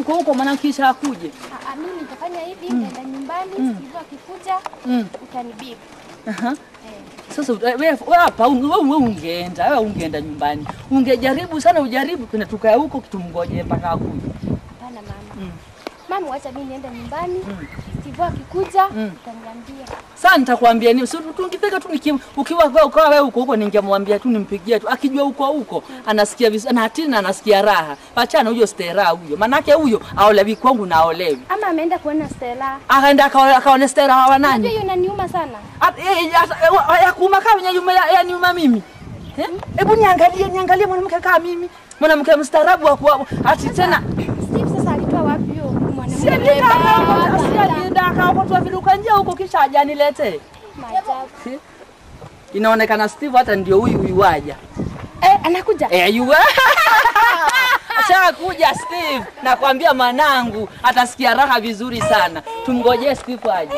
huko huko, maana kisha akuje. Ah, ah, mimi nitafanya hivi, nitaenda nyumbani, Steve akikuja Mm. utanibibu. Aha. Eh. Sasa ut- wewe wewe hapa un- wewe wewe ungeenda, wewe ungeenda nyumbani. Ungejaribu sana ujaribu kuna tukae huko tumngoje mpaka akuje. Hapana mama. Mm. Mama, wacha mimi niende nyumbani. Mm. Steve akikuja Mm. utaniambia. Sasa nitakwambia nini? Sio tungifika tu niki- ukiwa wewe ukawa wewe huko huko ningemwambia tu nimpigie tu. Akijua huko huko anasikia vizuri na hatina anasikia raha. Achana huyo stera huyo. Manake huyo aolewi kwangu na aolewi. Ama ameenda kuona Stella. Akaenda akaone akaone stera hawa Unajua nani? hiyo inaniuma sana. Ati- eh, eh, ata- eh, wa- ya kuuma kama ya nyuma ya ya nyuma mimi. Eh? Hebu niangalie niangalie mwanamke kama mimi. Mwanamke mstaarabu wa kuwa ati tena Steve sasa alitoa wapi huyo mwanamke? si mrembo? ndiye akaokotwa viruka njia huko kisha ajanilete. Maajabu. Inaonekana Steve hata ndio huyu huyu waja. Eh, anakuja. Eh, you Ashakuja Steve, nakwambia manangu atasikia raha vizuri sana. Tumngojee Steve aje.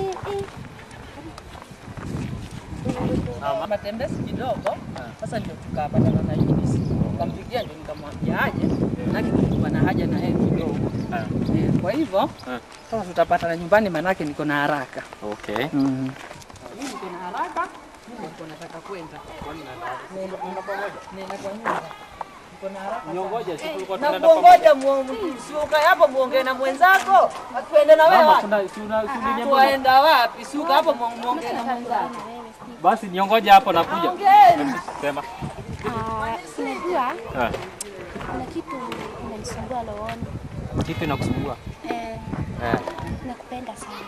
Matembezi kidogo, sasa ndio tukapatana na Eunice. Nikampigia ndio nikamwambia aje, manake tulikuwa na haja na yeye kidogo. Eh, Kwa hivyo sasa tutapatana nyumbani, manake niko na haraka. Okay. Mimi niko na haraka, mimi niko nataka kwenda. Nenda nenda kwa nyumba. Niko na haraka. Niongoje si tulikuwa Na tunaenda kuongoja si ukae hapo muongee na mwenzako, atuende na wewe Mama, wapi? kuna si una- si uliniambia- Tuwaenda wapi? Si uka hapo muongee na mwenzako. Basi niongoje hapo nakuja. Ongeni. Sema. Ah, unajua Eh. kuna kitu inanisumbua rohoni. Kitu inakusumbua? Eh, Eh. nakupenda sana.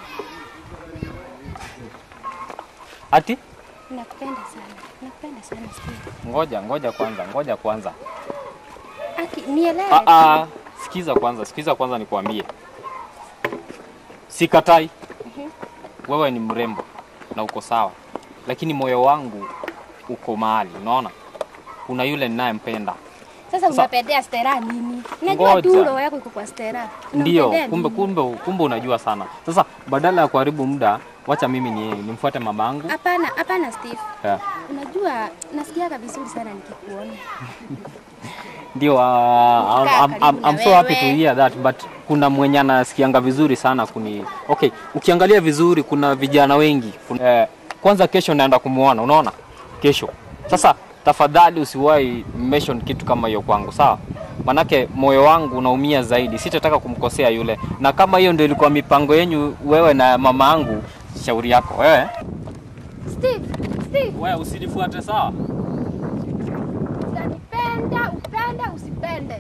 Ati? Nakupenda sana. Nakupenda sana Steve. Ngoja, ngoja kwanza, ngoja kwanza. Aki, nielewe. Ah ah, sikiza kwanza, sikiza kwanza nikwambie. Sikatai. Wewe ni mrembo na uko sawa. Lakini moyo wangu uko mahali, unaona? Kuna yule ninayempenda. Sasa Sasa- unapendea Stella nini? Najua Ngoja. tu roho yako iko kwa Stella. Ndio, Unampendea kumbe nini? kumbe kumbe unajua sana. Sasa badala ya kuharibu muda, wacha mimi ni nimfuate mamangu. Hapana, hapana Steve. Yeah. Unajua nasikiaga vizuri sana nikikuona. Ndio, uh, I'm, Kaa I'm, I'm, karibu I'm na so happy to wewe. hear that but kuna mwenye anasikianga vizuri sana kuni okay, ukiangalia vizuri kuna vijana wengi kuna, eh, kwanza kesho naenda kumuona, unaona kesho. Sasa tafadhali usiwahi mention kitu kama hiyo kwangu, sawa? Manake moyo wangu unaumia zaidi, sitataka kumkosea yule, na kama hiyo ndio ilikuwa mipango yenyu wewe na mama yangu, shauri yako wewe. Steve, Steve, Wewe usinifuate sawa? utanipenda, upende, usipende.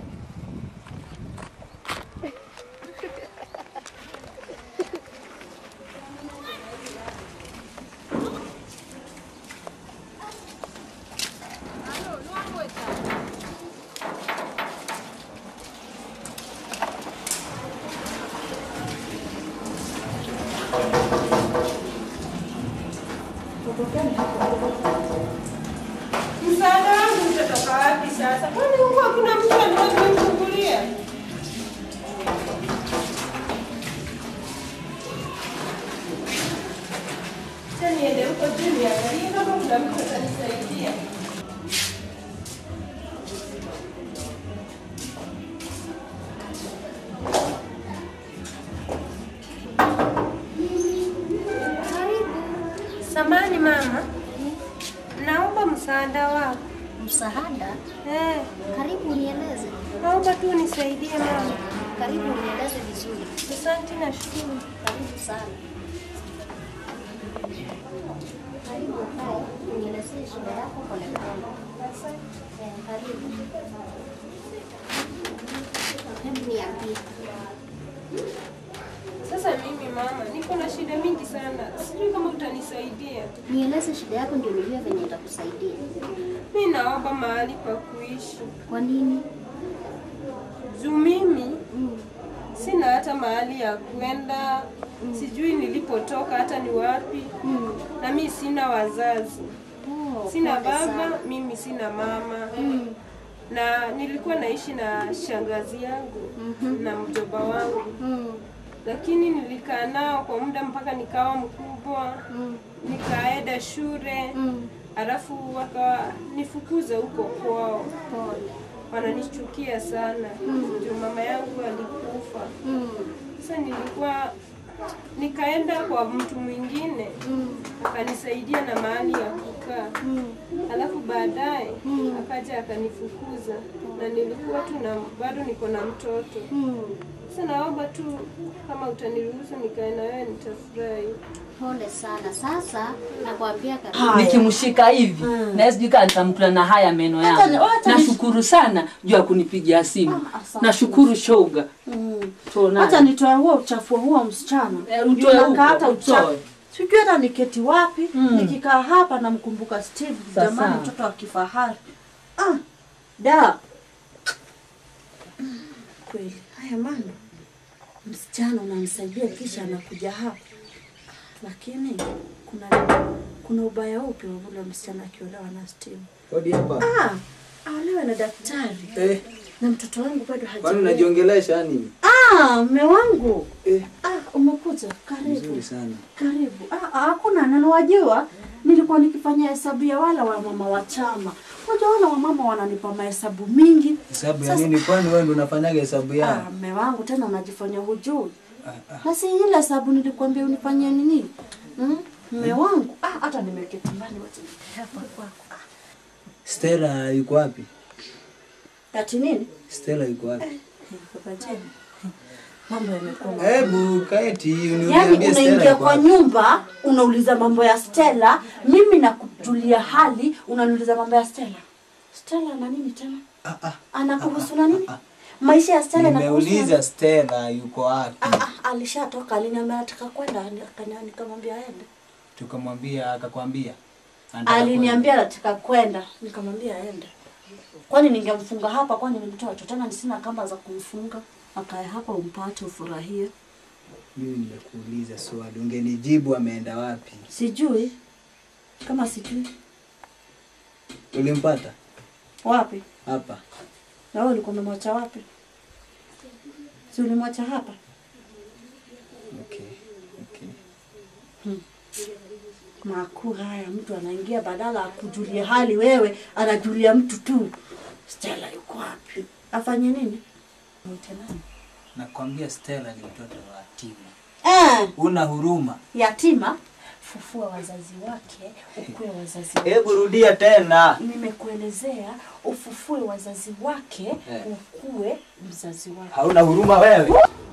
Msaada wangu utatoka wapi sasa? Kwani huko hakuna mtu anayenifungulia? Sasa niende huko juu niangalie kama kuna mtu atanisaidia. Samani mama, naomba msaada wako. Msaada? Eh, Karibu nieleze. naomba tu unisaidie mama. Karibu nieleze vizuri. Asante na shukuru. Karibu sana. Karibu ukae, unielezee shida yako polepole. Eh, Karibu. Hebu niambie. Sasa mimi mama, niko na shida mingi sana, sijui kama utanisaidia. Nieleze shida yako ndio nijue venye itakusaidia. Mi naomba mahali pa kuishi Kwa nini? juu mimi Mm. sina hata mahali ya kwenda, sijui nilipotoka hata ni wapi, Mm. na mi sina wazazi, Oh, sina pole baba, sana. mimi sina mama Mm. na nilikuwa naishi na shangazi yangu na mjomba wangu, Mm. lakini nilikaa nao kwa muda mpaka nikawa mkubwa, Mm. nikaenda shule Mm. alafu wakanifukuza huko kwao, Pole. wananichukia sana ndio mama yangu alikufa. Mm. Sasa nilikuwa nikaenda kwa mtu mwingine akanisaidia na mahali ya kukaa, alafu baadaye akaja akanifukuza, na nilikuwa tu na bado niko na mtoto. Sasa naomba tu kama utaniruhusu nikae na wewe, nitafurahi. Pole sana. Sasa nakwambia kabisa. nikimshika hivi na sijui kama nitamkula na haya meno Hata yangu. ni- hata ni- Nashukuru sana juu ya kunipigia simu. Ah, asante. Nashukuru shoga. Mm. Tuonane. Hata nitoe huo uchafu wa huo msichana. Eh, Ndio utoe nakaa huko, hata uchafu. utoe. Sijui hata niketi wapi. Mm. Nikikaa hapa namkumbuka Steve, Sasa. jamani mtoto wa kifahari. Ah, da. Mm, Kweli. Haya mambo. Msichana unamsaidia kisha anakuja hapa. Lakini kuna kuna ubaya upi wa ule msichana akiolewa na Steve? Hodi hapa. Ah, aolewe na daktari. Eh, Na mtoto wangu bado kwani hajaolewa. unajiongelesha nini? Ah, mme wangu. Eh, Ah, umekuja. Karibu. nzuri sana. Karibu. Ah, ah, hakuna neno wajua. Nilikuwa nikifanya hesabu ya wala wa mama wa chama. Unajua wala wa mama wananipa mahesabu mingi. Hesabu ya Sasa- nini? Kwani wewe ndio unafanyaga hesabu Ah, ya? mme wangu tena unajifanya hujui. Ah, ah. Na si ile hesabu nilikwambia unifanyie nini? Mm? Mme wangu. Ah, hata nimeketi mbali wacha nikae hapa kwako. Ah, Stella yuko wapi? ati nini? Stella yuko wapi? Baba Jeni. Mambo yamekuwa Hebu kaeti Yaani uniambie Stella unaingia yuko kwa wapi? nyumba unauliza mambo ya Stella, mimi nakujulia hali unaniuliza mambo ya Stella. Stella ana nini tena? Ah, ah. Anakuhusu na nini? Maisha ya Stella yanakuhusu. Nimeuliza Stella yuko wapi? Ah, ah, alishatoka aliniambia anataka kwenda akania- nikamwambia aende. Tukamwambia akakwambia. Anataka Aliniambia anataka kwenda nikamwambia aende. Kwani ningemfunga hapa kwani ni mtoto tena sina kamba za kumfunga. Akae hapa umpate ufurahie. kwenda. Mimi nimekuuliza swali, ungenijibu ameenda wapi? Sijui kama sijui Ulimpata wapi. hapa? Na wewe ulikuwa umemwacha wapi? Si ulimwacha hapa? Okay. Okay. Makuu haya, mtu anaingia badala akujulie hali, wewe anajulia mtu tu. Stella yuko wapi? Afanye nini? Mwite nani? Nakwambia Stella ni mtoto wa yatima. Eh, Una huruma? yatima. Fufua wazazi wake, ukue wazazi wake. Hebu rudia tena. Nimekuelezea ufufue wazazi wake, Eh. ukue mzazi wake. Hauna huruma wewe?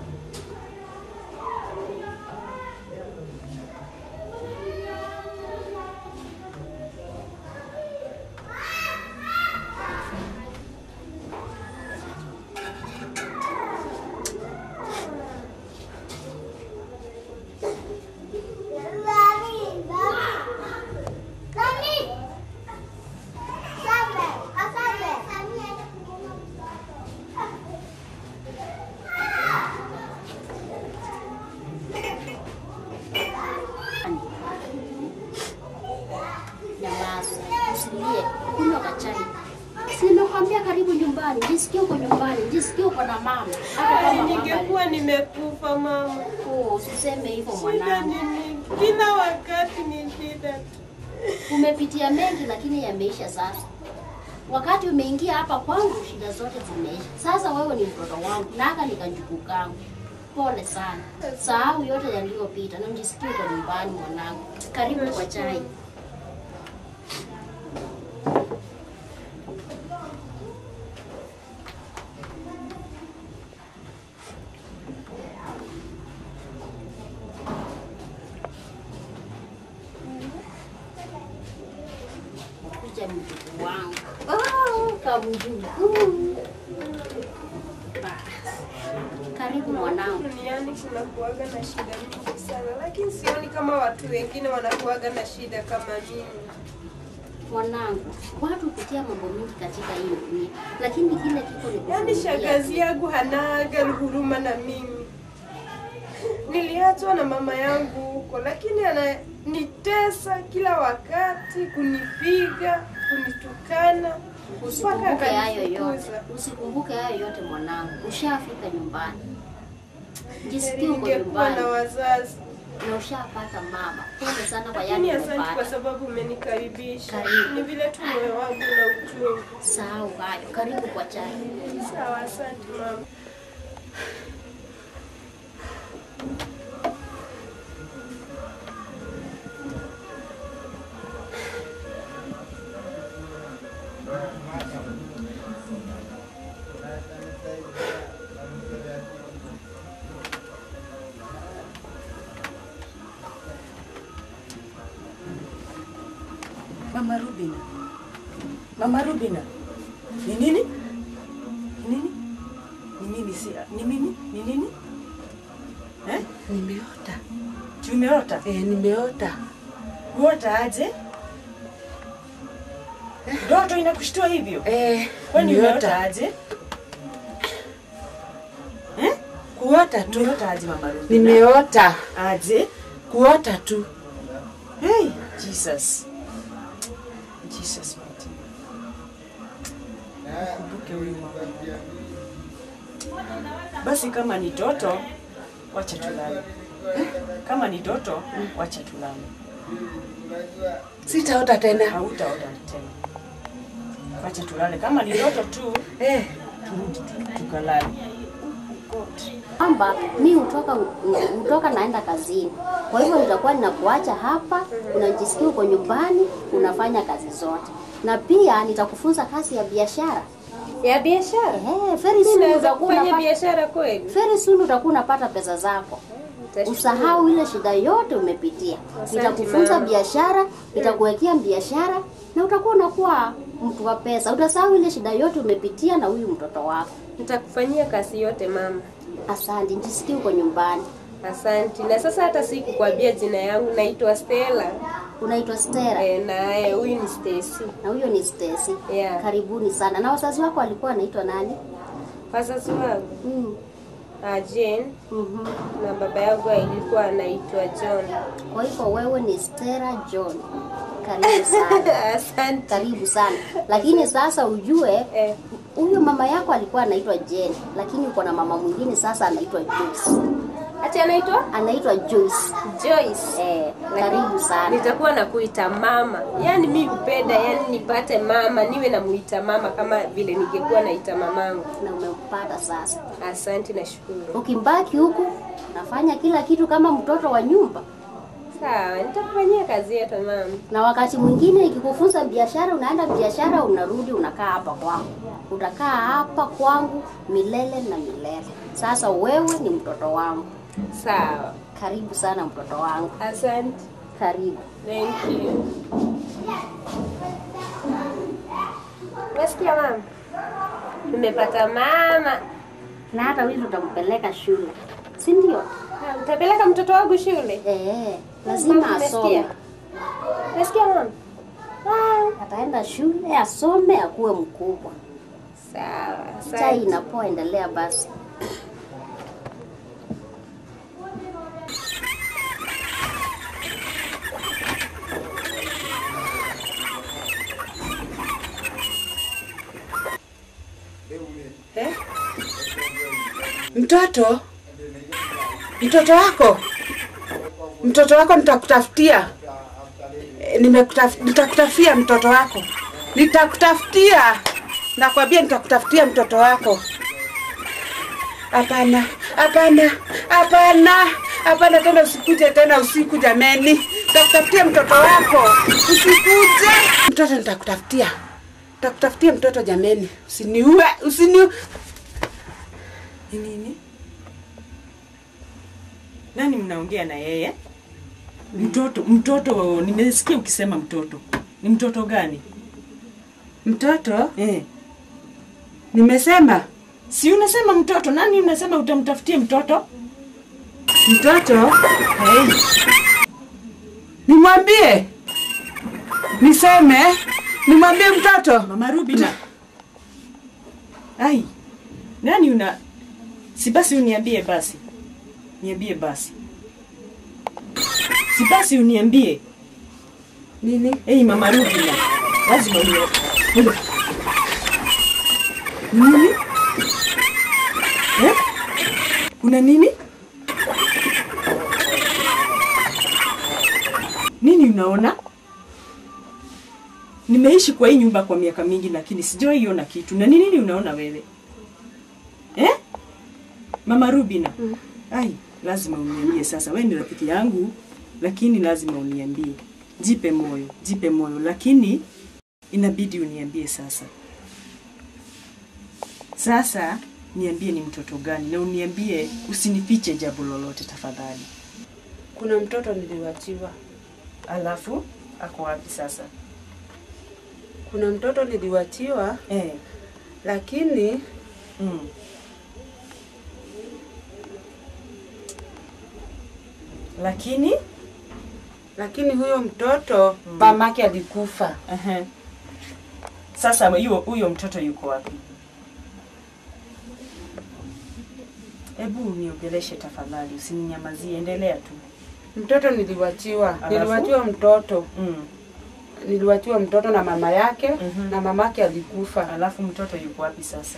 Nyamaza, usilie, kunywa kachai. Si nimekwambia karibu nyumbani, jisikie uko nyumbani, jisikie uko na mama. Hata kama mama Ningekuwa nimekufa mama. alikuwa, usiseme hivyo Shida mwanangu. ni mingi, kila wakati ni shida tu. Umepitia mengi lakini yameisha sasa. Wakati umeingia hapa kwangu, shida zote zimeisha. Sasa wewe ni mtoto wangu, naka ni kanjuku kangu. Pole sana, sahau yote yaliyopita na mjisikie uko nyumbani mwanangu. Karibu kwa chai. Kuja mjukuu wangu. Oh, kamjukuu. Basi. Karibu mwanangu. Duniani kuna kuaga na shida mingi sana, lakini sioni kama watu wengine wanakuaga na shida kama mimi. Mwanangu, watu hupitia mambo mengi katika hii dunia, lakini kile kiko ni Yaani kuvumilia. shangazi yangu hanaga huruma na mimi. Niliachwa na mama yangu huko, lakini ananitesa kila wakati, kunipiga, kunitukana mpaka Usikumbuke hayo yote, akanifukuza. usikumbuke hayo yote mwanangu, ushafika nyumbani, jisikie Heri uko ningekuwa na nyumbani. wazazi. na ushapata mama. Pole sana kwa Lakini yale asante kwa umepata. sababu umenikaribisha. Karibu. Ni vile tu moyo wangu na uchungu. Sahau hayo. Karibu kwa chai. Sawa, asante mama. Mama Rubina. Mama Rubina. Ni nini? Ni nini? Ni nini si ni mimi? Ni nini? Eh? Nimeota. Tumeota. Eh, nimeota. Uota aje? Ndoto inakushtua hivyo? Eh, Kwani umeota nimeota. aje? Kuota tu. Umeota aje Mama Rubina? Nimeota. Aje? Kuota tu. Hey, Jesus. Jesus mighty. Kumbuke huyu mama. Basi kama ni toto, wacha tulale. Kama ni toto, wacha tulale. Sitaota tena. Hautaota tena. Wacha tulale. Kama ni ndoto tu, Eh, turudi tu- tukalale. kwamba mi hutoka hutoka naenda kazini, kwa hivyo nitakuwa ninakuacha hapa, unajisikia uko nyumbani, unafanya kazi zote, na pia nitakufunza kazi ya biashara. Ya biashara? Eh, very soon Naweza utakuwa kufanya unapata, biashara kweli? very soon utakuwa unapata pesa zako. Nitashukuru. Usahau ile shida yote umepitia. Nitakufunza mama. biashara, nitakuwekea biashara na utakuwa unakuwa mtu wa pesa. Utasahau ile shida yote umepitia na huyu mtoto wako. Nitakufanyia kazi yote mama. Asante, jisikie uko nyumbani. Asante. Na sasa hata sikukwambia jina yangu, naitwa Stella. Unaitwa Stella Eh, na eh, huyu ni Stacy. na huyo ni Stacy. Yeah. Karibuni sana. Na wazazi wako walikuwa wanaitwa nani? Wazazi wangu Mm. ah, Jane mhm. na baba yangu alikuwa anaitwa John. Kwa hivyo wewe ni Stella John. Karibu sana. Asante. Karibu sana. Lakini sasa ujue Eh, huyo mama yako alikuwa anaitwa Jane, lakini uko na mama mwingine sasa anaitwa Joyce. ati anaitwa Anaitwa Joyce. Joyce. Eh, karibu sana. Nitakuwa nakuita mama, yaani mi hupenda, yaani nipate mama, niwe namuita mama kama vile ningekuwa naita mamangu. Na umempata sasa. Asante, nashukuru. Ukimbaki huku nafanya kila kitu kama mtoto wa nyumba, Sawa, nitakufanyia kazi yote mama. na wakati mwingine ikikufunza biashara, unaenda biashara, unarudi unakaa hapa kwangu, utakaa hapa kwangu milele na milele. Sasa wewe ni mtoto wangu. Sawa, Karibu sana mtoto wangu, asante. karibu. Thank you. Unasikia mama? Nimepata mama. Na hata huyu tutampeleka shule, si ndio? Ah, Utapeleka mtoto wangu shule? Eh, lazima asome. Nasikia mama? Ah, Ataenda shule asome, akuwe mkubwa. Sawa, Chai asante. inapoa, endelea basi. Eh? mtoto mtoto wako mtoto wako nitakutafutia Eh, nimekutaf- nitakutafutia mtoto wako nitakutafutia nakwambia nitakutafutia mtoto wako hapana hapana hapana hapana tena usikuje tena usiku jameni nitakutafutia mtoto wako usikuje mtoto nitakutafutia nitakutafutia mtoto jameni usiniue usiniue Ni nini? Nani mnaongea na yeye? Mtoto, mtoto, nimesikia ukisema mtoto. Ni mtoto gani? mtoto Eh. nimesema Si unasema mtoto, nani unasema utamtafutie mtoto? mtoto Hey, nimwambie niseme nimwambie mtoto Mama Rubina. Ai. Nani una Si basi uniambie basi. Niambie basi. Si basi uniambie. nini Hey, Mama Rubina. Lazima uniambie. Nini? Eh? Kuna nini? nini unaona? Nimeishi kwa hii nyumba kwa miaka mingi, lakini sijawahi iona kitu. Na ni nini unaona wewe eh? Mama Rubina, ai, lazima uniambie sasa. Wewe ni rafiki yangu, lakini lazima uniambie. Jipe moyo, jipe moyo, lakini inabidi uniambie sasa. Sasa niambie ni mtoto gani, na uniambie, usinifiche jambo lolote tafadhali. Kuna mtoto niliwachiwa, Alafu ako wapi sasa? kuna mtoto niliwachiwa, Eh, lakini mm. Lakini lakini huyo mtoto mamake alikufa. Ehe. Sasa huyo huyo mtoto yuko wapi? Hebu niongeleshe tafadhali, usininyamazie, endelea tu. Mtoto niliwachiwa, Alafu? niliwachiwa mtoto, Mm. niliwachiwa mtoto na mama yake Mhm. na mamake alikufa. Alafu mtoto yuko wapi sasa?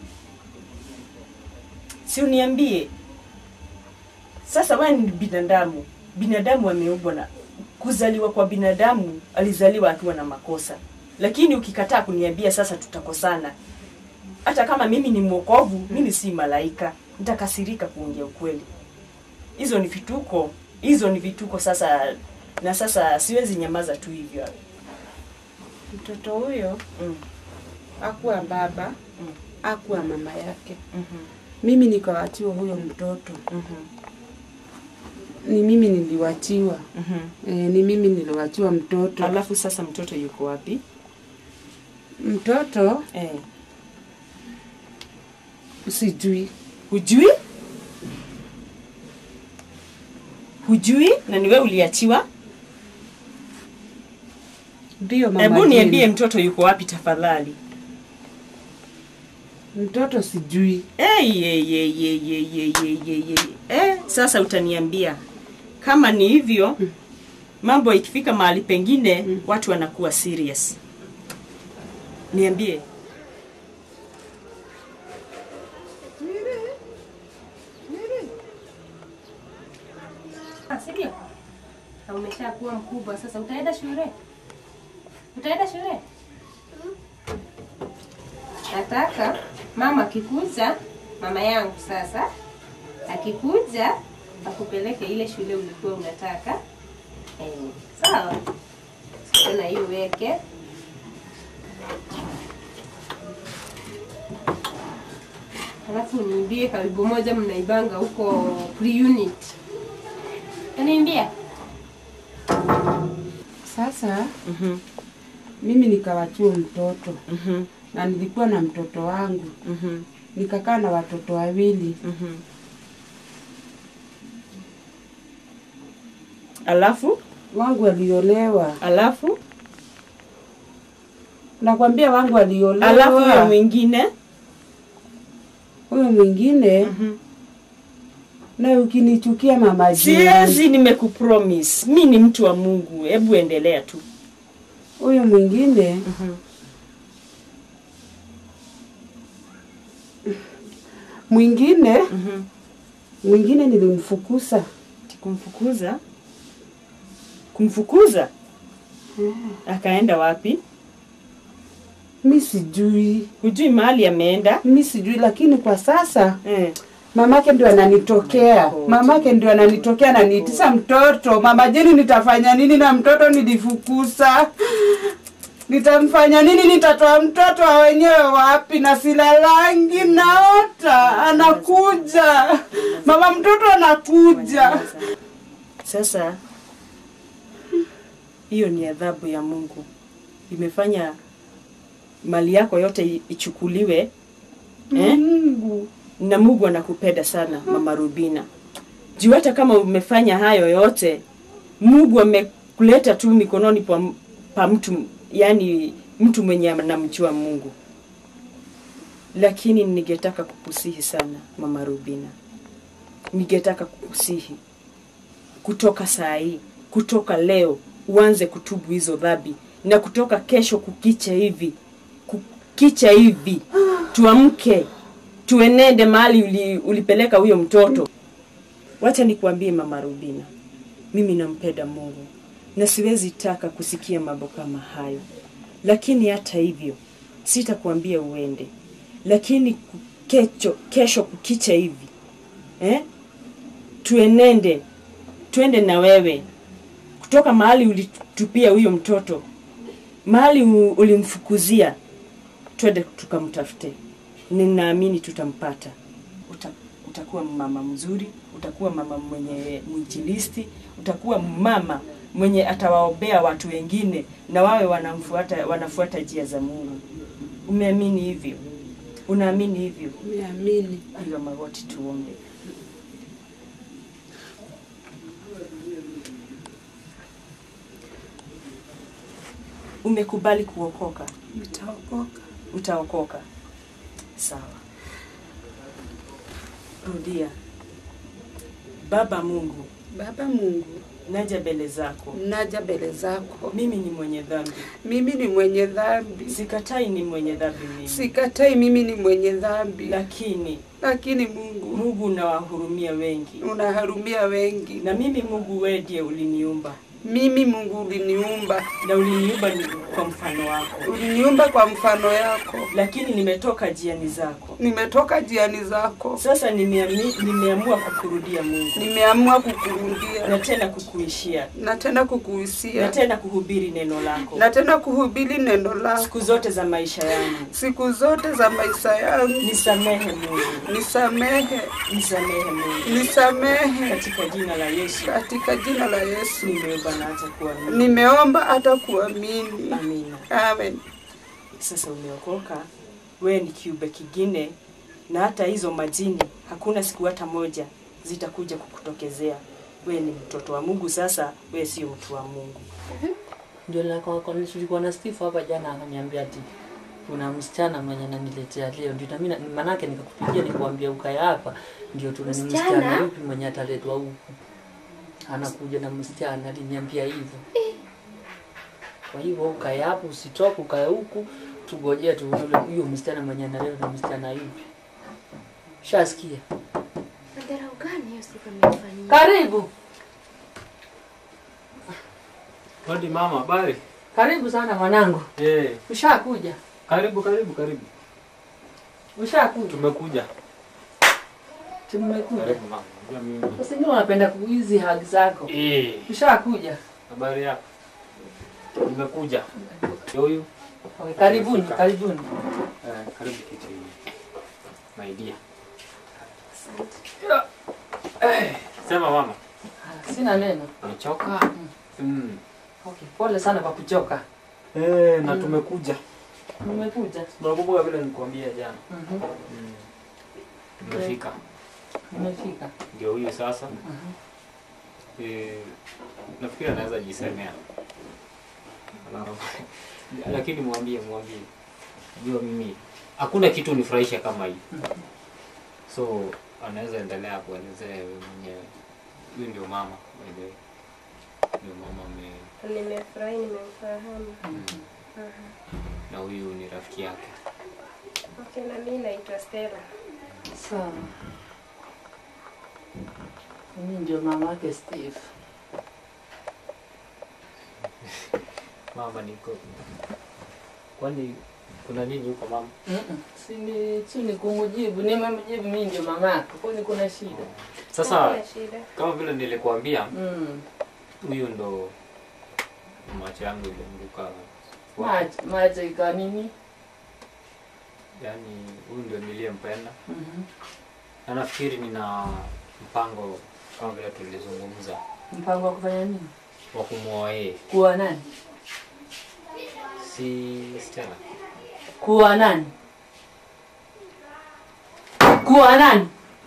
Si uniambie. Sasa wewe ni binadamu, binadamu ameumbwa na kuzaliwa kwa binadamu, alizaliwa akiwa na makosa, lakini ukikataa kuniambia sasa tutakosana. Hata kama mimi ni mwokovu, mimi si malaika, nitakasirika kuongea ukweli. Hizo ni vituko, hizo ni vituko sasa, na sasa siwezi nyamaza tu hivyo. Mtoto huyo Mm. akuwa baba, Mm. akuwa mama yake. Mhm. Mimi nikawachiwa huyo mtoto, Mhm. ni mimi niliwachiwa. Mhm. E, ni mimi niliwachiwa mtoto. Alafu sasa mtoto yuko wapi? Mtoto Eh. sijui, Hujui? Hujui? Na ni wewe uliachiwa? ndio mama. Hebu Jane. niambie mtoto yuko wapi tafadhali. mtoto sijui. Hey, hey, hey, hey, hey, hey, hey, hey, hey. Eh, sasa utaniambia kama ni hivyo mambo ikifika mahali pengine watu wanakuwa serious. Niambie. Ah, si ndio? Na umeshakuwa mkubwa sasa, utaenda shule? Utaenda shule? Nataka mama akikuja, mama yangu sasa akikuja akupeleke ile shule ulikuwa unataka. Eh, sawa? Tena hiyo weke Alafu niimbie karibu moja mnaibanga huko pre-unit. Utaniimbia? Sasa Mhm. mimi nikawachiwa mtoto Mhm. na nilikuwa na mtoto wangu, Mhm. nikakaa na watoto wawili. Mhm. Alafu Wangu aliolewa, alafu nakwambia wangu aliolewa. alafu huyo mwingine huyo mwingine na ukinichukia mama Jane, siwezi, nimekupromise mi ni mtu wa Mungu. Hebu endelea tu. huyo mwingine Mhm. mwingine Mhm. mwingine nilimfukuza Kumfukuza, kumfukuza akaenda wapi? mi sijui Hujui mahali ameenda? mi sijui, lakini kwa sasa Eh. mamake ndio ananitokea, mamake ndio ananitokea ananiitisa mtoto. Mama Jeni, nitafanya nini na mtoto nilifukuza? Nitamfanya nini? Nitatoa mtoto wa wenyewe wapi? na silalangi, naota anakuja, mama mtoto anakuja. Sasa hiyo ni adhabu ya Mungu, imefanya mali yako yote i- ichukuliwe eh? Mungu na Mungu anakupenda sana mama Rubina. Juu hata kama umefanya hayo yote, Mungu amekuleta tu mikononi pa, pa mtu yani mtu mwenye anamjua Mungu. Lakini ningetaka kukusihi sana mama Rubina, ningetaka kukusihi kutoka saa hii, kutoka leo uanze kutubu hizo dhambi, na kutoka kesho kukicha hivi, kukicha hivi, tuamke tuenende mahali uli, ulipeleka huyo mtoto. Wacha nikuambie mama Rubina, mimi nampenda Mungu na siwezi taka kusikia mambo kama hayo. Lakini hata hivyo sitakuambia uende, lakini ku- kecho, kesho kukicha hivi eh? tuenende twende na wewe kutoka mahali ulitupia huyo mtoto, mahali u- ulimfukuzia, twende tukamtafute. Ninaamini tutampata. Uta, utakuwa mama mzuri, utakuwa mama mwenye mwinjilisti, utakuwa mama mwenye atawaombea watu wengine na wawe wanamfuata, wanafuata njia za Mungu. Umeamini hivyo? Unaamini hivyo? Niamini. Piga magoti tuombe. Umekubali kuokoka? Nitaokoka. Utaokoka. Sawa. Rudia. Baba Mungu, Baba Mungu, naja mbele zako. naja mbele zako. Mimi ni mwenye dhambi. Mimi ni mwenye dhambi. Sikatai ni mwenye dhambi mimi. Sikatai mimi ni mwenye dhambi. Lakini Lakini Mungu, Mungu unawahurumia wengi. unaharumia wengi. Na mimi Mungu wewe ndiye uliniumba. Mimi Mungu uliniumba. Na uliniumba ni kwa mfano wako. Uliniumba kwa mfano yako. Lakini nimetoka jiani zako. Nimetoka jiani zako. Sasa nimeami, nimeamua kukurudia Mungu. Nimeamua kukurundia Na tena kukuishia. na tena Na kukuhusia tena kuhubiri neno lako. na tena kuhubiri neno lako Siku zote za maisha yangu. siku zote za maisha yangu. Nisamehe Mungu. Nisamehe, Nisamehe Mungu. nisamehe Katika jina la Yesu. katika jina la Yesu. Nimeomba na hata kuamini. Nimeomba hata kuamini. Amina. Amen. Sasa umeokoka, wewe ni kiumbe kingine, na hata hizo majini hakuna siku hata moja zitakuja kukutokezea. Wewe ni mtoto wa Mungu. Sasa wewe sio mtu wa Mungu. Ndio nilikuwa tulikuwa na Steve hapa jana akaniambia ati kuna msichana mwenye ananiletea leo, ndio na mimi na- manake nikakupigia nikuambia ukae hapa, ndio tuna ni Msichana? msichana yupi mwenye ataletwa huku, anakuja na msichana, aliniambia hivyo. Kwa hivyo ukae hapo, usitoke, ukae huku, tugojee tuone ule- huyo msichana mwenye analetwa na msichana yupi. Shasikia? Madharau gani hiyo siku amenifanyia? Karibu, Hodi mama, habari? karibu sana mwanangu. Eh, Ushakuja? karibu karibu karibu. Ushakuja? Tumekuja. Tumekuja. Karibu mama. Unajua mimi. Sasa ndio unapenda kuizi haki zako. Eh, Ushakuja? habari yako? Nimekuja. Ndio Huyu. Okay, karibuni, Umefika. karibuni. Eh, karibu kiti. My dear. Eh, sema mama. Ah, Sina neno. Umechoka? Mm. Okay, pole sana kwa kuchoka. Eh, na tumekuja. Nimekuja. Unakumbuka vile nilikwambia jana? Mhm. Mm. Tumefika. Nimefika. Ndio huyu sasa. Eh, nafikiri anaweza jisemea. Ana- Lakini mwambie mwambie. Jua mimi hakuna kitu nifurahisha kama hii. So anaweza endelea kuelezea wewe mwenyewe. Huyu ndio mama by the way. Ndio mama ame Nimefurahi, nimemfahamu. na huyu ni rafiki yake. Okay, na mimi naitwa Stella. Sawa. Mimi ndio mama yake Steve. Mama niko. Kwani kuna nini huko mama? Mhm. Si ni tu ni kumujibu, nimemjibu mimi ndio mama yako. Kwani kuna shida? Sasa Hakuna shida. kama vile nilikuambia Mm. huyu ndo macho yangu ilianguka Macho, macho ikawa nini? yaani huyu ndio niliyempenda Mhm. na nafikiri nina mpango kama vile tulizungumza Mpango wa kufanya nini? wa kumwoa yeye Kuwa nani? si Stella Kuwa nani? Kuwa nani?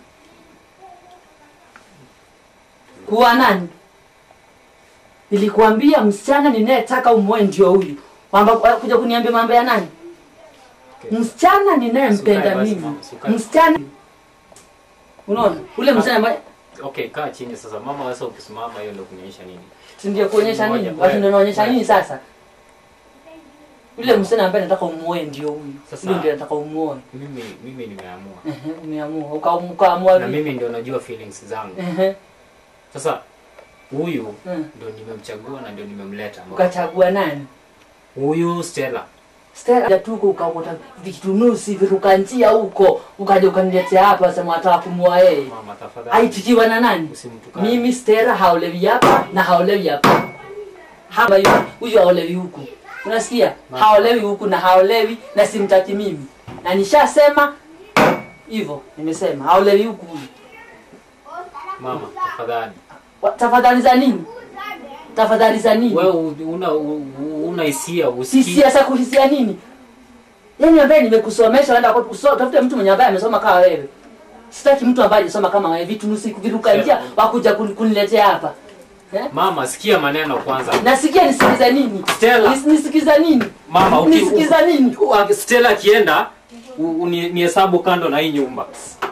Kuwa nani? Nilikuambia msichana ninayetaka umoe ndio huyu. Mambo kuja kuniambia mambo ya nani? Okay. Msichana ninayempenda Sukae basi, mimi. mama, sukae. Msichana Unaona? Ule msichana ambaye okay kaa chini sasa mama sasa ukisimama hiyo ndio kunionyesha nini si ndio kuonyesha Ngoja, nini? Watu ndio wanaonyesha ngoja. nini sasa? Ule msichana ambaye nataka umuoe ndio huyu. Sasa- Huyu ndio nataka umuoe. mimi mimi nimeamua Ehe, umeamua. Uka- Ukaamua na vipi? mimi ndio najua feelings zangu Ehe. sasa huyu Mm. ndio nimemchagua na ndio nimemleta Ukachagua nani? huyu Stella Stella jatuko ukaokota vitunusi viruka njia huko ukaja ukaniletea hapa sema wataka kumua yeye. mama tafadhali Aitikiwa na nani? usimtukane Mimi Stella haolewi hapa na haolewi hapa. Hapa yu huyu haolewi huku. Unasikia? Haolewi huku na haolewi na simtaki mimi. Na nishasema hivyo, nimesema haolewi huku huyu. mama tafadhali Wa- Tafadhali za nini? Tafadhali za nini? wewe u- una u- u- una hisia si usikii siasa kuhisia nini yaani ambaye nimekusomesha enda kwa kusoma tafute mtu mwenye ambaye amesoma kama wewe sitaki mtu ambaye hajasoma kama wewe vitu nusi viruka njia wakuja kun- kuniletea hapa eh? mama sikia maneno kwanza nasikia nisikiza nini Stella. Nis- nisikiza nini mama uki- nisikiza nini u- Stella akienda u- uni- nihesabu kando na hii nyumba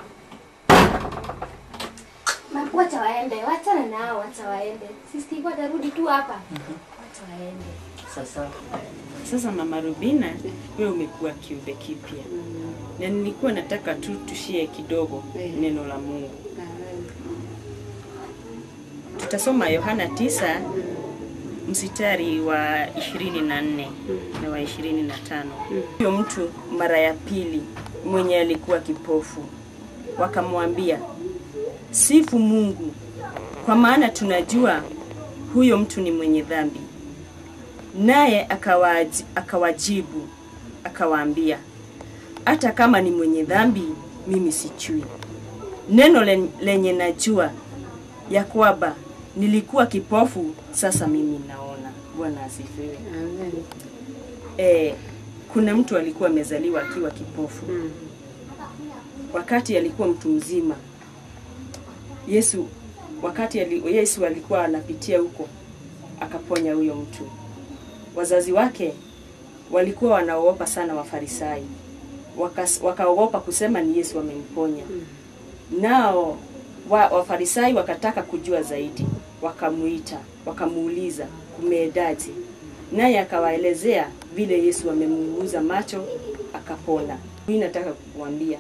Ma- Wacha waende, wachana nao, wacha waende. Sisi watarudi tu hapa. Wacha waende. sasa Sasa mama Rubina, wewe umekuwa kiumbe kipya na nilikuwa nataka tu tushie kidogo neno la Mungu. Tutasoma Yohana tisa msitari wa ishirini na nne na wa ishirini na tano. Huyo mtu mara ya pili mwenye alikuwa kipofu, wakamwambia sifu Mungu, kwa maana tunajua huyo mtu ni mwenye dhambi. Naye akawaji- akawajibu akawaambia, hata kama ni mwenye dhambi, mimi sijui. Neno len- lenye najua ya kwamba nilikuwa kipofu, sasa mimi naona. Bwana asifiwe. E, kuna mtu alikuwa amezaliwa akiwa kipofu wakati alikuwa mtu mzima. Yesu wakati ali, Yesu alikuwa anapitia huko akaponya huyo mtu. Wazazi wake walikuwa wanaogopa sana Wafarisayo, Wakas- wakaogopa kusema ni Yesu amemponya. Nao wa, Wafarisayo wakataka kujua zaidi, wakamuita, wakamuuliza kumeedaje, naye akawaelezea vile Yesu amemuuguza macho akapona. Mimi nataka kukuambia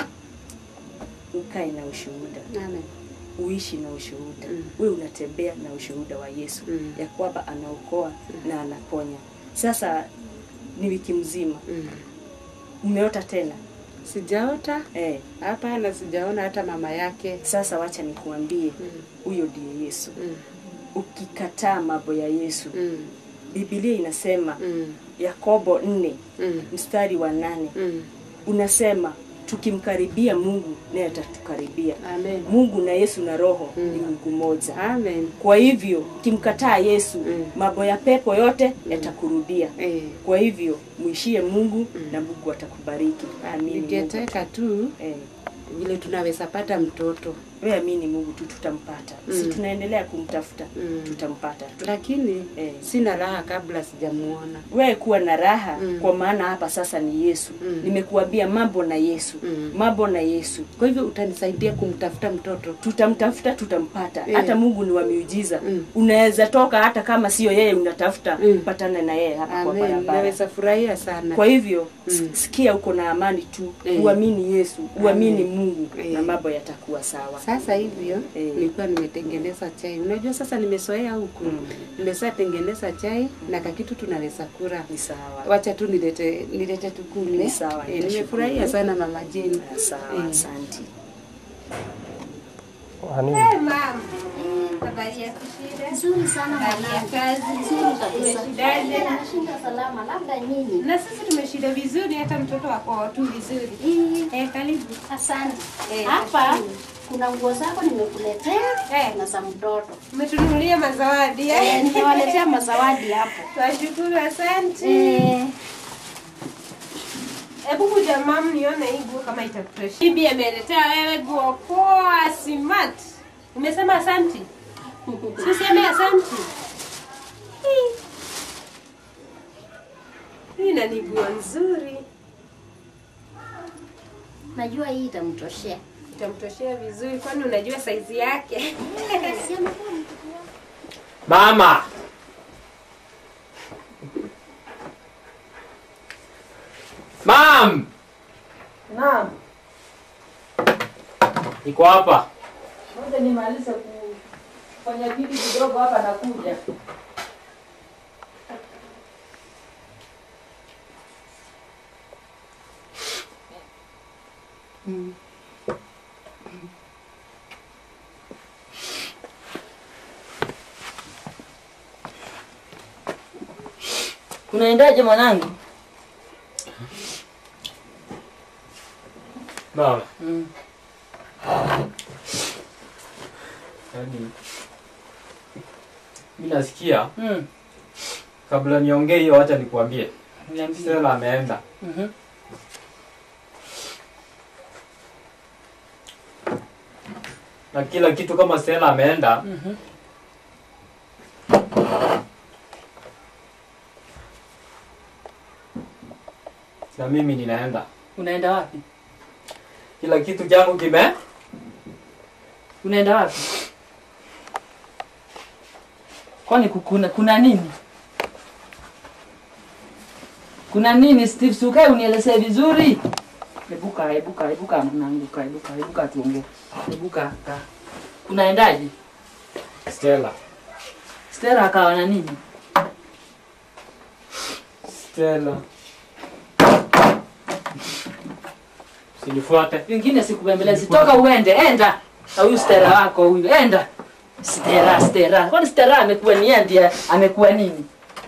ukae na ushuhuda Amen. uishi na ushuhuda Mm. we unatembea na ushuhuda wa Yesu Mm. ya kwamba anaokoa na anaponya. Sasa ni wiki mzima Mm. umeota tena Sijaota eh. hapana, sijaona hata mama yake. Sasa wacha nikuambie, Mm. huyo ndiye Yesu. Mm. Ukikataa mambo ya Yesu, Mm. Biblia inasema Mm. Yakobo nne Mm. mstari wa nane Mm. unasema tukimkaribia Mungu naye atatukaribia. Amen. Mungu na Yesu na Roho Mm. ni Mungu moja. Amen. Kwa hivyo ukimkataa Yesu, Mm. mambo ya pepo yote yatakurudia. Eh. Kwa hivyo mwishie Mungu na Mungu atakubariki. Amini Mungu. Ningetaka tu Eh, vile tunaweza pata mtoto wewe amini Mungu tu tutampata. Si Mm. tunaendelea kumtafuta, Mm. tutampata. tu. lakini Eh. sina raha kabla sijamuona. Wewe kuwa na raha Mm. kwa maana hapa sasa ni Yesu. Mm. Nimekuambia mambo na Yesu. Mm. Mambo na Yesu. Kwa hivyo utanisaidia kumtafuta mtoto. Tutamtafuta, tutampata. Eh. Hata Mungu ni wa miujiza. Mm. Unaweza toka hata kama sio yeye unatafuta, Mm. upatane na yeye hapa kwa Amen. barabara. Naweza furahia sana. Kwa hivyo Mm. mm. sikia uko na amani tu, Eh. uamini Yesu, uamini Amen. Mungu Eh. na mambo yatakuwa sawa. Sasa hivyo Eh. nilikuwa nimetengeneza chai. Unajua sasa nimesoea huku. Mm. Nimesha tengeneza chai na kakitu tunaweza kula. Ni sawa. Wacha tu nilete nilete tukule. Ni sawa, Eh, nitashukuru. nimefurahia sana mama Jane. Sawa, Eh. asante. Eh, mama. Habari ya kushida? Nzuri sana Habari ya mwanangu. kazi? Nzuri kabisa. Umeshindaje? Nashinda salama, labda nyinyi. Na sisi tumeshinda vizuri, hata mtoto wako tu vizuri. Hii, Eh, karibu. Asante. Eh, Hapa nashukuru. kuna nguo zako nimekuletea Eh. na za mtoto. Umetununulia mazawadi Eh, eh? nimewaletea mazawadi hapo. Twashukuru, asante. Eh, Hebu kuja mam, nione hii nguo kama itakutosha. Bibi ameletea wewe nguo poa, smart. Umesema asante? Si useme asante. Hii. Hii na ni nguo nzuri, najua hii itamtoshea. itamtoshea vizuri, kwani unajua saizi yake. Si amekuwa Mama, mam, Naam. iko hapa. Ngoja nimalize Fanya kitu kidogo hapa nakuja. Unaendaje mwanangu? Mama, Mm. yaani mi nasikia Mm. kabla niongee hiyo, wacha nikuambie Niambie. Stella ameenda. Mhm. na kila kitu kama Stella ameenda Mhm. na mimi ninaenda. Unaenda wapi? Kila kitu changu kime Unaenda wapi? Kwani ku- kuna, kuna nini? Kuna nini Steve? Si ukae unielezee vizuri. Ebuka, ebuka, ebuka mwanangu, ka ebuka, ebuka tuongee. Ebuka, ka. Unaendaje? Stella. Stella akawa na nini? Stella. Usinifuate. Vingine sikubembelezi. Toka uende, enda. Na huyu Stella wako huyu, enda. Stella, Stella. Kwani Stella amekuwa ni yeye ndiye amekuwa nini?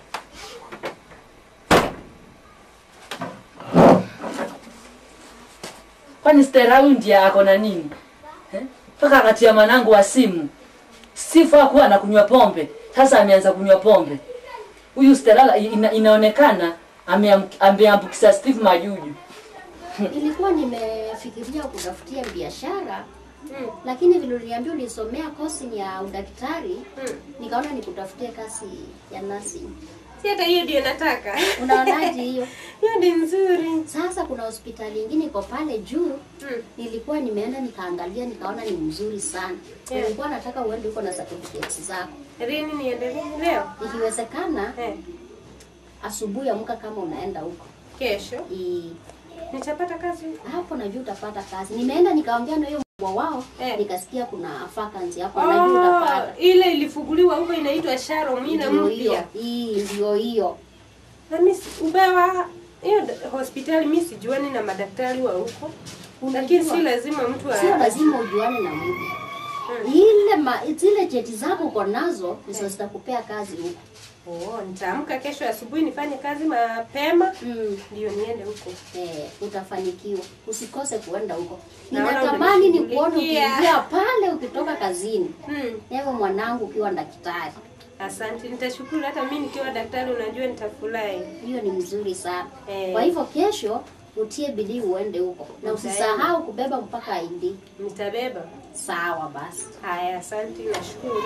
Kwani Stella huyu ndiye ako na nini? Eh? Mpaka akatia mwanangu wa simu. Sifa kuwa na kunywa pombe. Sasa ameanza kunywa pombe. Huyu Stella ina, inaonekana ameam- ameambukiza Steve majuju. Nilikuwa nimefikiria kutafutia biashara lakini vile uliniambia ulisomea kosi ya udaktari nikaona nikutafutie kazi ya nursing. Si hata hiyo ndio nataka. Unaonaje hiyo? Hiyo ni nzuri. Sasa kuna hospitali ingine iko pale juu Mm. nilikuwa nimeenda nikaangalia nikaona ni mzuri sana. Yeah. Nilikuwa nataka uende huko na certificates zako. Lini niendelee leo? Ikiwezekana Eh, asubuhi amka kama unaenda huko. kesho I, nitapata kazi. hapo najua utapata kazi. Nimeenda nikaongea na hiyo mkubwa wao Eh. nikasikia kuna vacancy hapo najua Oh, utapata. ile ilifunguliwa huko inaitwa Sharo Mwina Ndio hiyo. mpya. Hii ndio hiyo. Na mimi si- ubewa hiyo d- hospitali mimi sijuani na madaktari wa huko. Lakini si lazima mtu Sio a- lazima ujuane na mtu. Ile ma, zile cheti zako uko nazo ndizo zitakupea kazi huko. Oh, nitaamka kesho asubuhi nifanye kazi mapema Mm. ndio niende huko. Eh, utafanikiwa. Usikose kuenda huko. Naona Ninatamani ni kuona umenishughulikia. ukiingia pale ukitoka kazini. Hmm. Ewe mwanangu ukiwa daktari. Asante, nitashukuru. Hata mimi nikiwa daktari, unajua nitafurahi. Hiyo ni mzuri sana. Eh. Kwa hivyo kesho utie bidii uende huko. Na Nitaenda. usisahau kubeba mpaka ID. Nitabeba. Sawa basi. Haya, asante, nashukuru.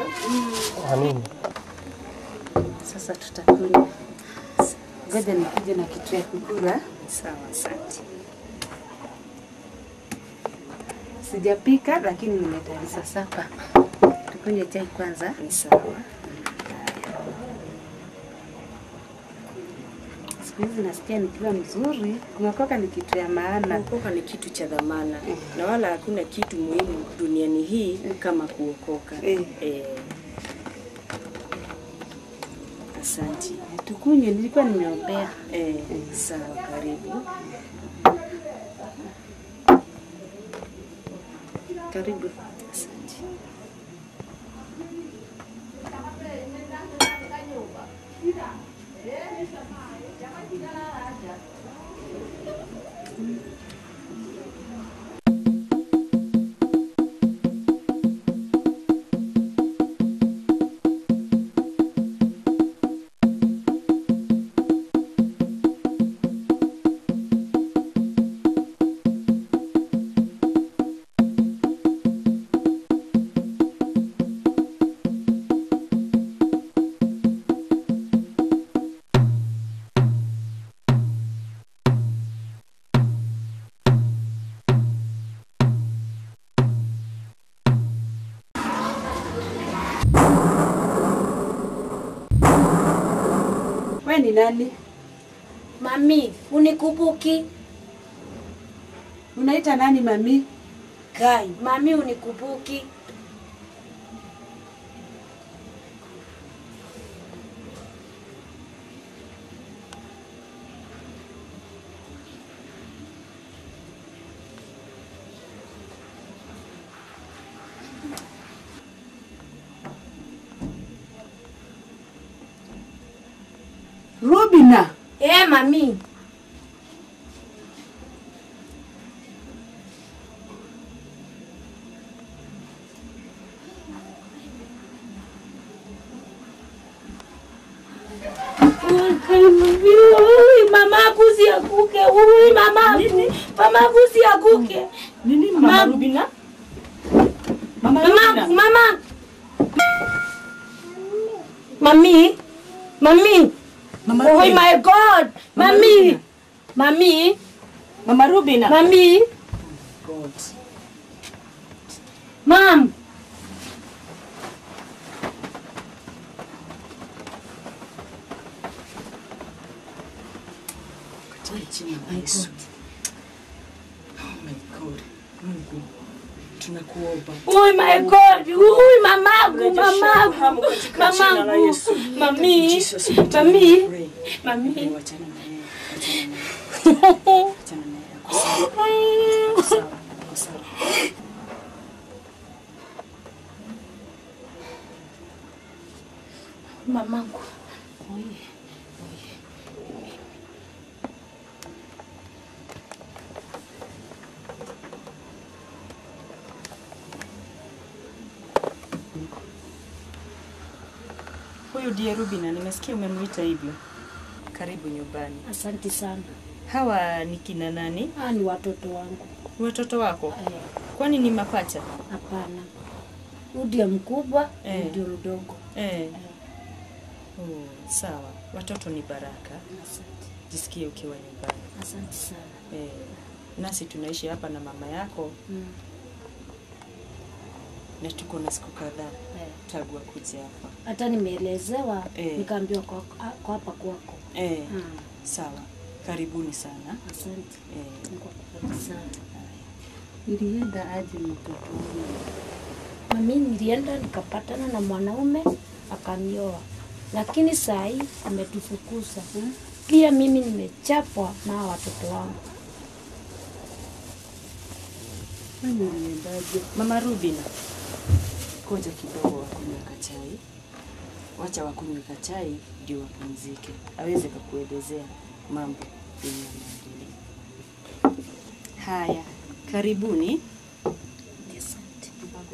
Sasa tutakula. Ngoja nikuje na kitu ya kukula. Sawa, asante. Sijapika lakini nimetayarisha sapa. Tukunywe chai kwanza. Sawa. Siku hizi nasikia nikiwa mzuri, kuokoka ni kitu ya maana. Kuokoka ni kitu cha dhamana na wala hakuna kitu muhimu duniani hii kama kuokoka. Eh. Eh. Asante. Tukunywe, nilikuwa nimeombea. Eh, sawa, karibu. Karibu. Asante. We ni nani? Mami, unikubuki? Unaita nani mami? Kai, mami unikubuki? Rubina. Eh, mami. Ui, mamaku usianguke. Ui, mamaku. Mamaku usianguke. Nini mama Rubina? Mama Mamaku, Rubina. mama. Mami. Mami. Mama Oh Rubina. my God. Mami. Mami. Mama Rubina. Mami. God. Mam. Katika jina la Yesu. Oh my God. Mungu. Tunakuomba. Oh my God. Ui, mamaku, Rejesha mamaku. fahamu katika jina la Yesu. Mamaku. Mami. Jesus, we Mami. pray. Mami. Wachana na yeye. Wachana na yeye. Wachana na yeye. Ako sawa. Ako sawa. Ako sawa. Mamangu. Huyu ndiye Rubina, nimesikia umemwita hivyo. Karibu nyumbani. Asante sana. Hawa ni kina nani? Hawa ni watoto wangu. Ni Watoto wako? Eh, Kwani ni mapacha? Hapana. Huyu ndiye mkubwa, Eh. huyu ndio mdogo. Eh. Oh, sawa. Watoto ni baraka. Asante. Jisikie ukiwa nyumbani. Asante sana. Eh. Nasi tunaishi hapa na mama yako Mm. na tuko na siku kadhaa Eh. tangu akuje hapa. Hata nimeelezewa Eh. nikaambiwa kwa kwa hapa kwako. Eh. Mm. Sawa. Karibuni sana. Asante. Eh. Mungu akubariki sana. Ilienda aje mtoto wangu? Mami nilienda nikapatana na mwanaume akanioa, lakini saa hii ametufukuza. Pia mimi nimechapwa na hawa watoto wangu. Kwani iliendaje? Mama Rubina, koja kidogo wakunywe kachai. Wacha wakunywe kachai ndio wapumzike, aweze kakuelezea mambo yenye yanaendelea. Haya, karibuni. Asante.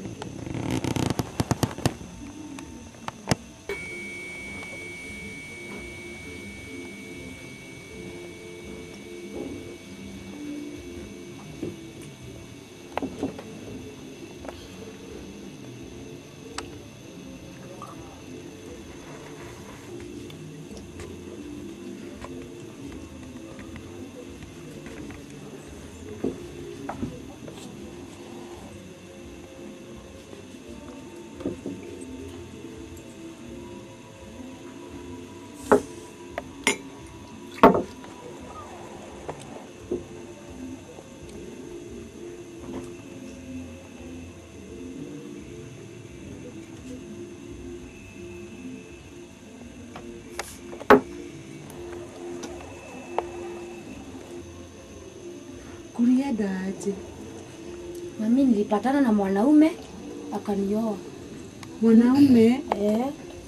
Kulienda aje? Mami nilipatana na mwanaume akanioa. Mwanaume Eh.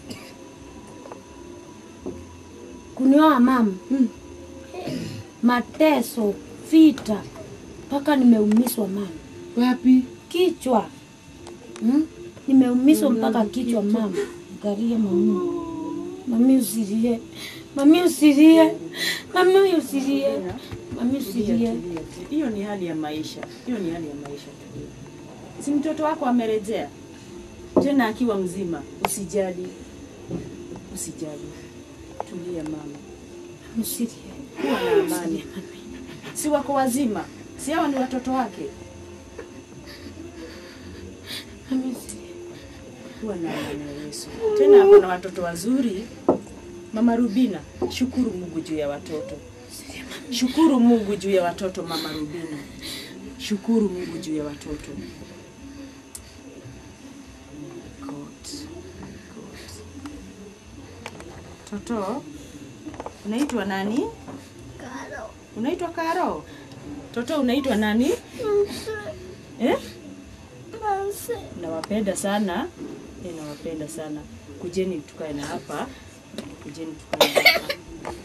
Kunioa mama. Mm. Mateso, vita, mpaka nimeumiswa mama. wapi? Kichwa. Hmm? Nimeumiswa mpaka kichwa mama. Angalia mami. Mami usilie. Mami usilie. Mami usilie. Mami usilie. Hiyo ni hali ya maisha, hiyo ni hali ya maisha. Si mtoto wako amerejea tena akiwa mzima. Usijali, usijali, tulia mama, Mami usilie. kuwa na amani. Si wako wazima, si hawa ni watoto wake. Mami usilie. Kuwa na amani ya Yesu. Tena ako na watoto wazuri. Mama Rubina, shukuru Mungu juu ya watoto. Shukuru Mungu juu ya watoto, Mama Rubina. Shukuru Mungu juu ya watoto. God. God. Toto, unaitwa nani? Karo. Unaitwa Karo? Toto, unaitwa nani? Eh? Nawapenda sana. Eh, nawapenda sana. Kujeni tukae na hapa. Kujeni tukae na hapa.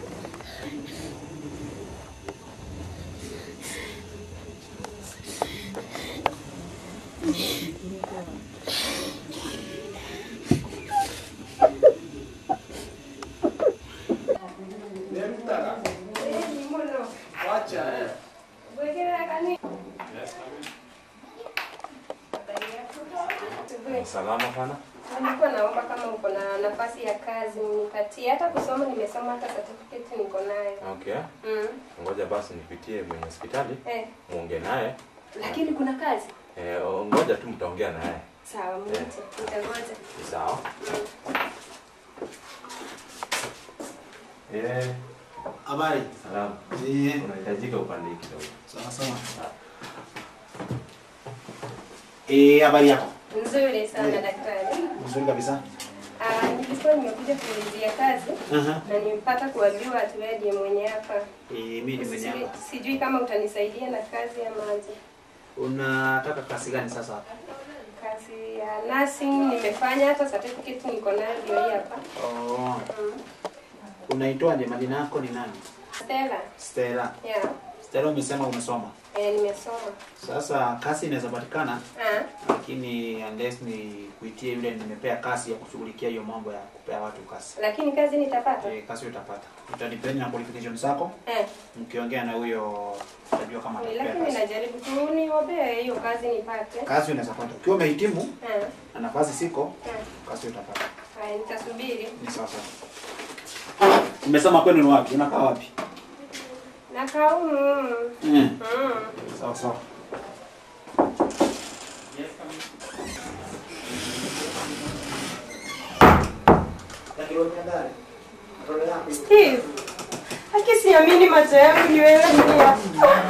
Salama sana. Nilikuwa naomba kama uko na nafasi ya kazi nipatie. Hata kusoma nimesoma, hata certificate niko nayo. Okay. Mm. Ngoja basi nipitie mwenye hospitali Eh, muongee naye. lakini kuna kazi. Eh, ngoja tu mtaongea naye. Sawa, mwite. Nitangoja. Ni Sawa. Eh, Habari. salama. Eh, Unahitajika upande hii kidogo. sawa sawa. Eh, habari yako? Nzuri sana daktari. Nzuri kabisa. Ah, nilikuwa nimekuja kuulizia kazi Aha. na nimepata kuambiwa ati wewe ndiye mwenye hapa. Eh, mimi ni mwenye Sijui- hapa. Sijui kama utanisaidia na kazi ama aje. Unataka kazi gani sasa hapa? Kazi ya nursing nimefanya, hata certificate niko nayo ndio hii hapa. Oh, Mm. unaitwaje? Majina yako ni nani? Stella. Stella. Yeah. Stella, umesema umesoma. Eh, nimesoma. Sasa kazi inaweza patikana, Ah, lakini unless ni kuitie yule nimepea kazi ya kushughulikia hiyo mambo ya kupea watu kazi. lakini kazi nitapata. Eh, kazi utapata. Utadepend na qualifications zako. Eh, Mkiongea na huyo utajua kama atakupea lakini kazi. najaribu tu niombee hiyo kazi nipate. Kazi unaweza pata. Ukiwa umehitimu Eh, na nafasi siko, eh. kazi utapata. Haya, nitasubiri. Ni sawa sawa. Umesema kwenu ni wapi? Unakaa wapi? Nakaa humu. Mm. Mm. Sawa sawa. Steve. Haki siamini macho yangu ni wewe pia.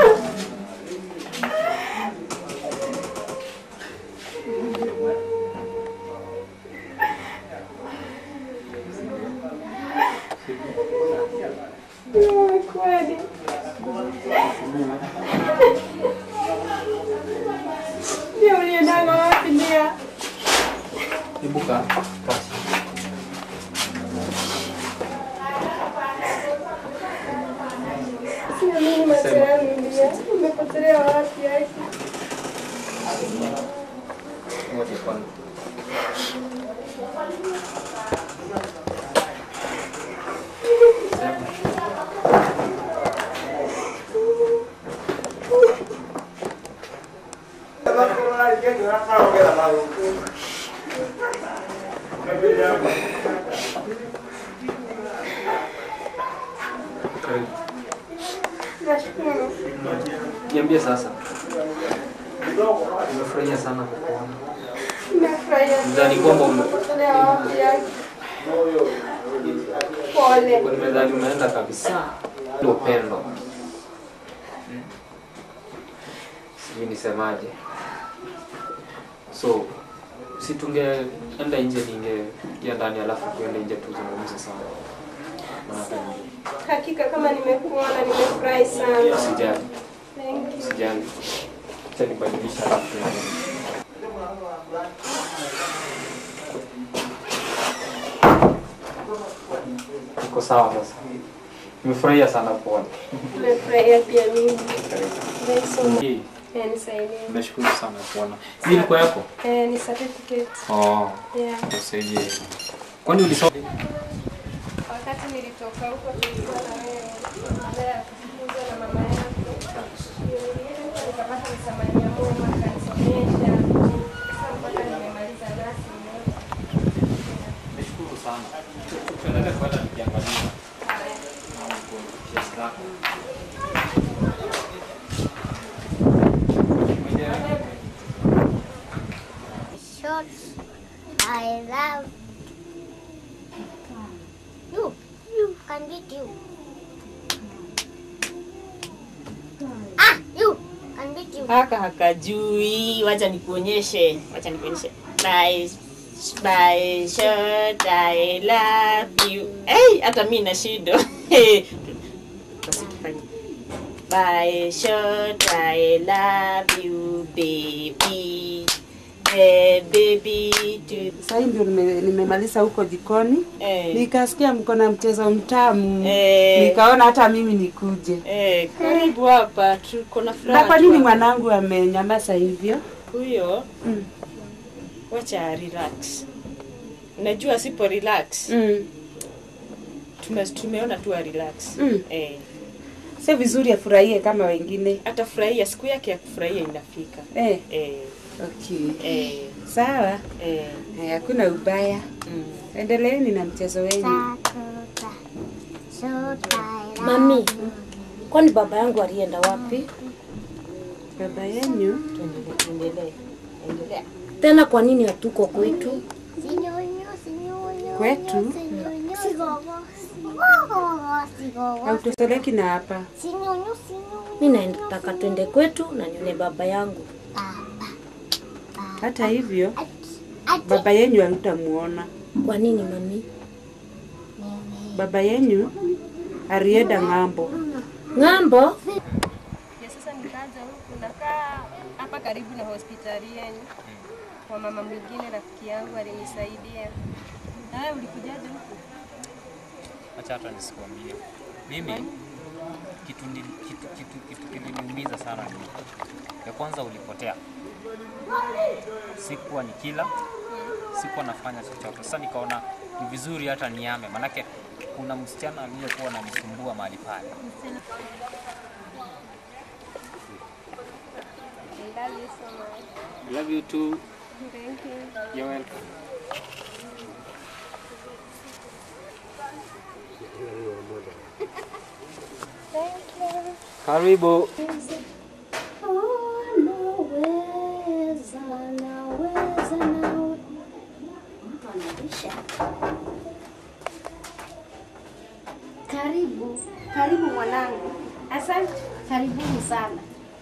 Ni kweli. Ndio uliendanga wapi ndia? Ibuka. Siamini macho yangu ndia. Umepotelea wapi haki? Ngoja kwanza. Karibu. Nashukuru. Niambie sasa. Nimefurahia sana kukuona. Nimefurahia. Nadhani kwamba ume- Umepotelea wapi haki? Pole. Nimedhani umeenda kabisa. Ni upendo. Mm. Sijui nisemaje. So si tungeenda nje, ningeingia ndani alafu tuende nje tuzungumze sana. Maana Hakika kama nimekuona nimefurahi sana. Usijali, Thank you. usijali. Acha nibadilisha alafu tuende. Niko sawa sasa. Nimefurahia sana kuona. Nimefurahia pia mimi. Thanks so much. Hii, Eh, nisaidie. Nimeshukuru sana kuona. Hii ilikuwa yako? Eh, ni certificate. Oh, Yeah. usaidie. Kwani ulisoma? Wakati nilitoka huko tulikuwa na wewe baada ya kufunzwa na mama yako. Ndio nilienda nikapata msamaria mwema akanisomesha. Sasa mpaka nimemaliza nasi. Nashukuru sana. Tuendelee kwenda tukiangalia. Kesi zako. short. I love you. You can get you. Ah, you can get you. haka hakajui wacha nikuonyeshe wacha nikuonyeshe by by short I love you hey, hata mi na shido Basi tufanye. by short I love you baby hey, baby to Sasa ndio nime- nimemaliza huko jikoni Eh. nikasikia mko na mchezo mtamu Eh. nikaona hata mimi nikuje. eh, karibu hapa tuko na furaha Na kwa nini tu hapa. mwanangu amenyamaza hivyo? huyo Mm. wacha relax. Najua sipo relax. Mm. Tume, tumeona tu a relax. Mm. Eh, Sio vizuri afurahie kama wengine. atafurahia siku yake ya kufurahia inafika. Eh. Eh, Okay. eh, Sawa. eh. Haya, Hakuna ubaya. Mm. Endeleeni na mchezo wenu. Mami, kwani baba yangu alienda wapi? Baba yenu Tuendelee, tuendelee. Endelea. Tena kwa nini hatuko kwetu? kwetu hautoseleki na hapa. Mi nataka twende kwetu na nione baba yangu. Hata hivyo baba yenyu hamtamuona. Kwa nini mami? Baba yenyu alienda ng'ambo. Ng'ambo? Ya sasa nikaja huku nakaa hapa karibu na hospitali yenu. Kwa mama mwingine rafiki yangu alinisaidia. Na wewe ulikujaje huku? Acha hata nisikuambie. Mimi kitu, ndi- kitu, kitu, kitu kiliniumiza sana ni ya kwanza ulipotea, sikuwa nikila, sikuwa nafanya chochote. Sasa nikaona ni vizuri hata niame, manake kuna msichana aliyekuwa ananisumbua mahali pale. I love you so much. Love you too. Thank you. You're welcome. Karibu. Karibu, karibu mwanangu. Asante. Karibuni sana.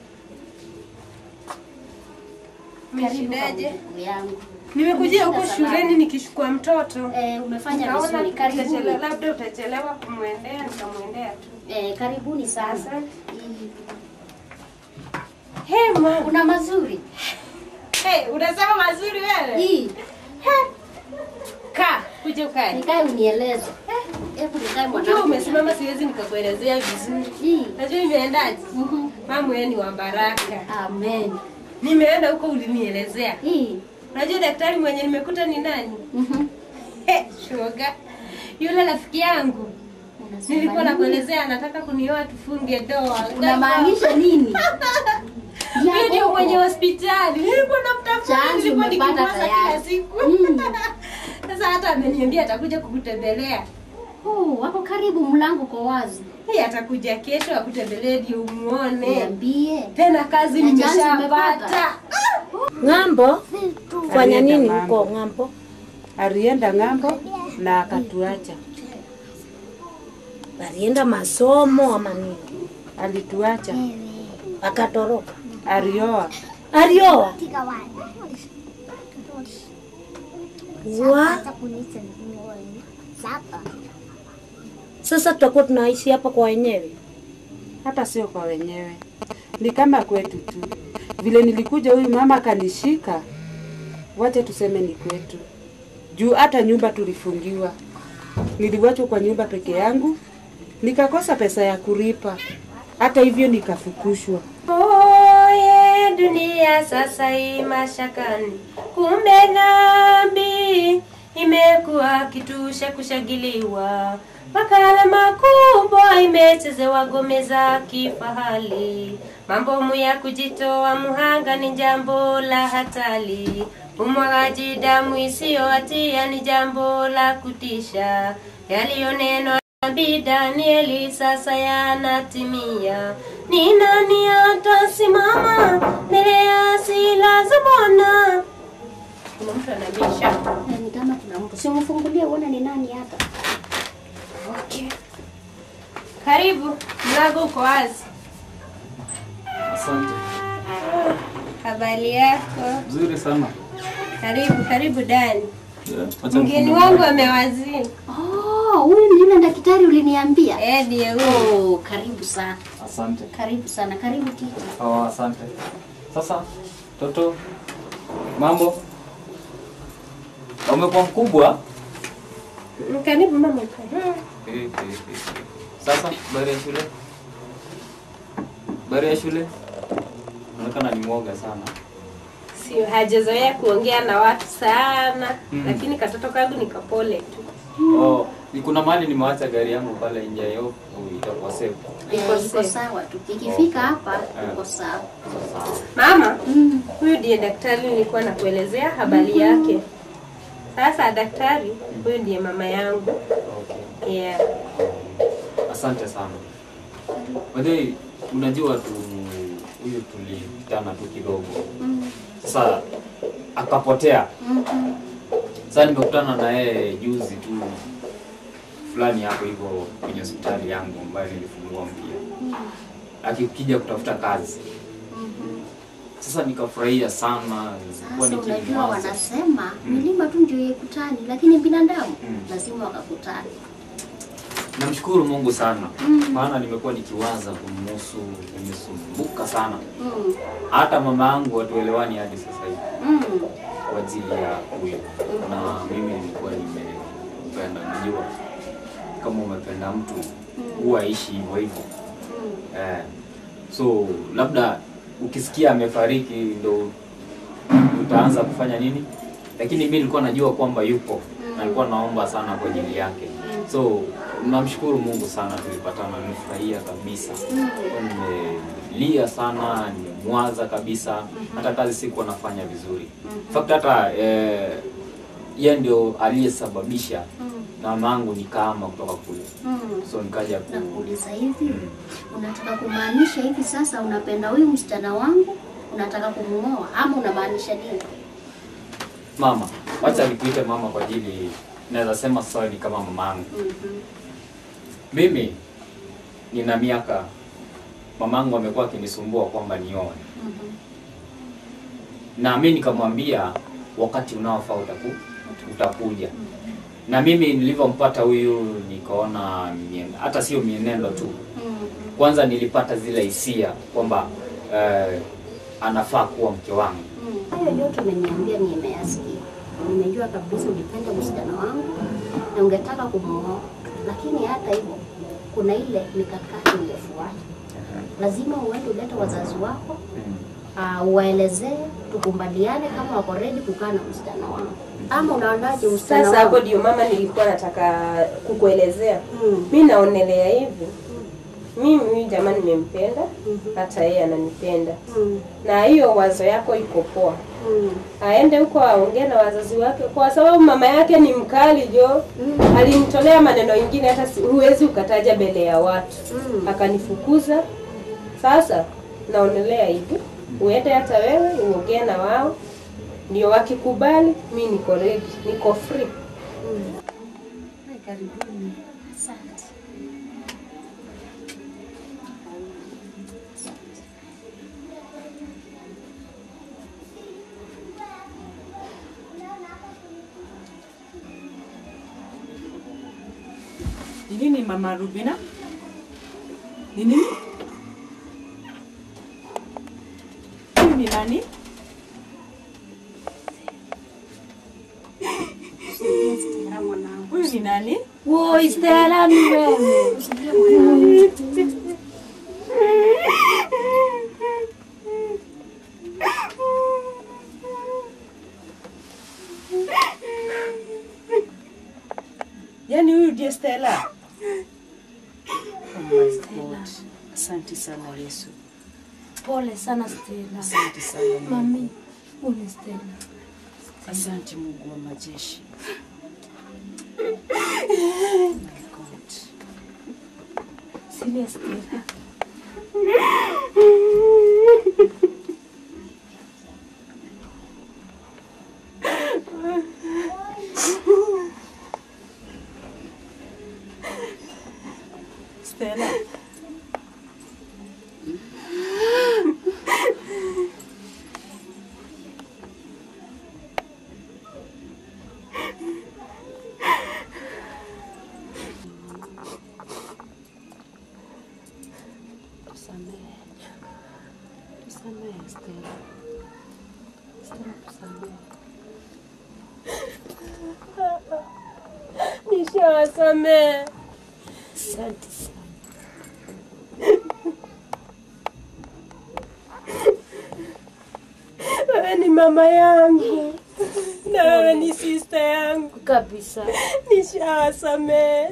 Karibu kwa Umeshindaje? ndugu yangu. Nimekujia huko Umeshinda salama. shuleni nikichukua mtoto. Eh, umefanya Nikaona vizuri. utachelewa- Karibuni. labda utachelewa kumwendea, nikamwendea tu. Eh, karibuni sana. Asante. Mm. Hey, mama. Kuna mazuri. Hey, unasema mazuri wewe? Hii, Kaa, kuja ukae. nikae unieleze. Hebu nikae Ukiwa mwanangu. umesimama siwezi nikakuelezea vizuri. Hii. Najua imeendaje? Mhm. Mama wewe ni wa baraka. Amen. Nimeenda huko ulinielezea. Hii. Unajua daktari mwenye nimekuta ni nani? Mhm. He, shoga. Yule rafiki yangu. Unasema Nilikuwa nini? nakuelezea anataka kunioa tufunge ndoa. Unamaanisha nini? Yeye ndio mwenye hospitali. Nilikuwa namtafuta, Chanzo nilikuwa umepata nikimwaza kila tayari. siku. Mm. Sasa hata ameniambia atakuja kukutembelea. Oh, wako karibu, mlango uko wazi. Yeye atakuja kesho akutembelee ndio umuone. Niambie. Tena kazi Na chanzo nimeshapata. umepata? Ng'ambo? Fanya Alienda nini ng'ambo. huko ng'ambo? Alienda ng'ambo na akatuacha. Alienda masomo ama nini? Alituacha. Akatoroka. Alioa. Alioa? Wa? Sasa tutakuwa tunaishi hapa kwa wenyewe. Hata sio kwa wenyewe, ni kama kwetu tu. Vile nilikuja huyu mama akanishika, wacha tuseme ni kwetu, juu hata nyumba tulifungiwa. Niliwachwa kwa nyumba peke yangu, nikakosa pesa ya kulipa, hata hivyo nikafukushwa. Oye, dunia sasa hii mashakani, kumbe dhambi imekuwa kitu cha kushagiliwa. Makala makubwa imechezewa gome za kifahari. Mambo ya kujitoa muhanga ni jambo la hatari. Umwagaji damu isiyo hatia ni jambo la kutisha. Yaliyonenwa nabii Danieli sasa yanatimia. Ni nani atasimama mbele ya hasira za Bwana? Kuna mtu anabisha. Eh, Ni kama kuna mtu. Simfungulie uone ni nani hapa. Okay. Karibu, mlango uko wazi. Asante. Habari yako? Nzuri sana. Karibu, karibu Dani. Yeah, acha Mgeni nifungue wangu mlango. amewazini. Oh, huyu ni yule daktari uliniambia. Eh, ndiye huyo. Oh, karibu sana. Asante. Karibu sana. Karibu kiti. Oh, asante. Sasa toto, mambo? Umekuwa mkubwa? Karibu mama. Eh, eh, eh. Sasa habari ya shule? Habari ya shule? Unaonekana ni mwoga sana. si hajazoea kuongea na watu sana Mm. lakini katoto kangu ni kapole tu. Oh, ni kuna mahali nimeacha gari yangu pale nje ya yofu itakuwa safe. Eh, iko sawa tu. Ikifika hapa iko sawa. Mama, huyu ndiye daktari nilikuwa nakuelezea habari yake. Sasa daktari, huyu ndiye mama yangu. Yeah. Asante sana. Baadaye unajua tu huyu tulikutana tu kidogo. Sasa akapotea. Sasa nimekutana na yeye juzi tu fulani hapo hivyo kwenye hospitali yangu ambayo nilifungua mpya. Akikija kutafuta kazi. Sasa nikafurahia sana. Nilikuwa Sasa unajua nikimwaza. wanasema milima tu ndio ikutani, lakini binadamu lazima wakakutani. Namshukuru Mungu sana Mm. maana nimekuwa nikiwaza kumhusu, nimesumbuka sana. Mm. Hata mama yangu hatuelewani hadi sasa hivi Mm. kwa ajili ya huyo, na mimi nilikuwa nimependa. Najua kama umependa mtu huwa ishi hivyo hivyo eh. So labda ukisikia amefariki ndo utaanza kufanya nini, lakini mi nilikuwa najua kwamba yupo na nilikuwa naomba sana kwa ajili yake. So namshukuru Mungu sana, tulipatana, nimefurahia kabisa, nimelia sana, nimemwaza kabisa, hata kazi sikuwa nafanya vizuri. In fact hata eh, yeye ndio aliyesababisha na mamangu nikaama kutoka kule, Mm. so nikaja ku Nakuuliza hivi, unataka kumaanisha hivi sasa unapenda huyu msichana wangu, unataka kumuoa ama unamaanisha nini? mama, wacha nikuite mama kwa ajili naweza sema sasa ni kama mamangu. Mimi nina miaka, mamangu amekuwa akinisumbua kwamba nioe, na mimi nikamwambia wakati unaofaa utaku, utakuja. Na mimi nilivyompata huyu nikaona mien- hata sio mienendo tu, kwanza nilipata zile hisia kwamba eh, anafaa kuwa mke wangu. Hayo yote umeniambia nimeyasikia. Nimejua kabisa ulipenda msichana wangu na ungetaka kumuoa, lakini hata hivyo kuna ile mikakati ungefuata. Lazima uende ulete wazazi wako uh, uwaelezee, tukubaliane kama wako ready kukaa na msichana wangu, ama unaonaje msichana Sasa hapo wangu? ndio mama nilikuwa nataka kukuelezea. Mi naonelea hivi, mimi huyu jamaa nimempenda, hata yeye ananipenda, na hiyo wazo yako iko poa. Aende huko aongee na wazazi wake, kwa sababu mama yake ni mkali jo. Alinitolea maneno ingine hata si- huwezi ukataja mbele ya watu, akanifukuza. Sasa naonelea hivi, uende hata wewe uongee na wao, ndio wakikubali, mi niko ready, niko free. Karibuni. Asante. Ni nini mama Rubina? Ni nini? Huyu ni nani? Huyu ni nani? Woi, Stella ni wewe. Yaani huyu ndiye Stella. Oh my God. Asante sana Yesu. Pole sana Stella. Asante sana Mungu. Mami, huyu ni Stella. Asante Mungu wa majeshi. Oh my God. Silia Stella. Stella. Tusamehe. Tusamehe Stella. Stella tusamehe. Nishawasamehe. Asante sana. Wewe ni mama yangu na wewe ni sister yangu kabisa. Nishawasamehe.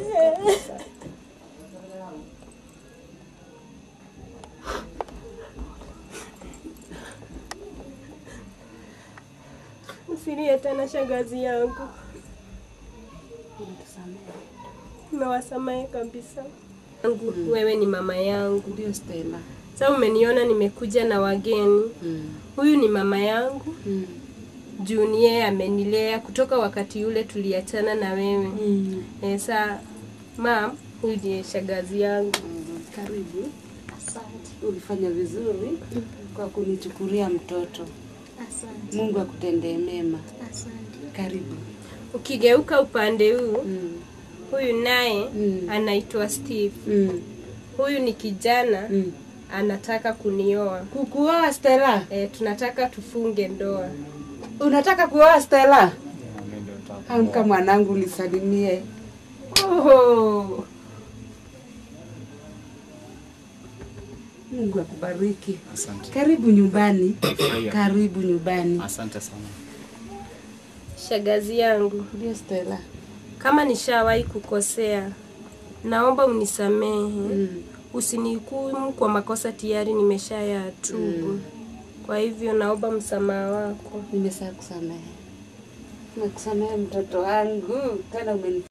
Usilie tena shangazi yangu, nimewasamehe kabisa. Yangu, wewe ni mama yangu. Ndio Stella. Sasa umeniona nimekuja na wageni. Huyu ni mama yangu juu ni yeye amenilea kutoka wakati ule tuliachana na wewe. Eh, saa mam, huyu ndiye shangazi yangu. Karibu. Ulifanya vizuri kwa kunichukulia mtoto. Asante. Mungu akutendee mema. Asante. Karibu. Ukigeuka upande huu huyu naye anaitwa Steve. Huyu ni kijana anataka kunioa. Kukuoa Stella? Eh, tunataka tufunge ndoa. Unataka kuoa Stella? Amka mwanangu, nisalimie. Oh. Mungu akubariki. Asante. Karibu nyumbani. Furahia. Karibu nyumbani. Asante sana. Shagazi yangu. Ndio Stella. Kama nishawahi kukosea, naomba unisamehe. Usinihukumu kwa makosa tayari nimeshayatubu. Kwa hivyo naomba msamaha wako. Nimesahau kusamehe. Nakusamehe mtoto wangu, tena umeni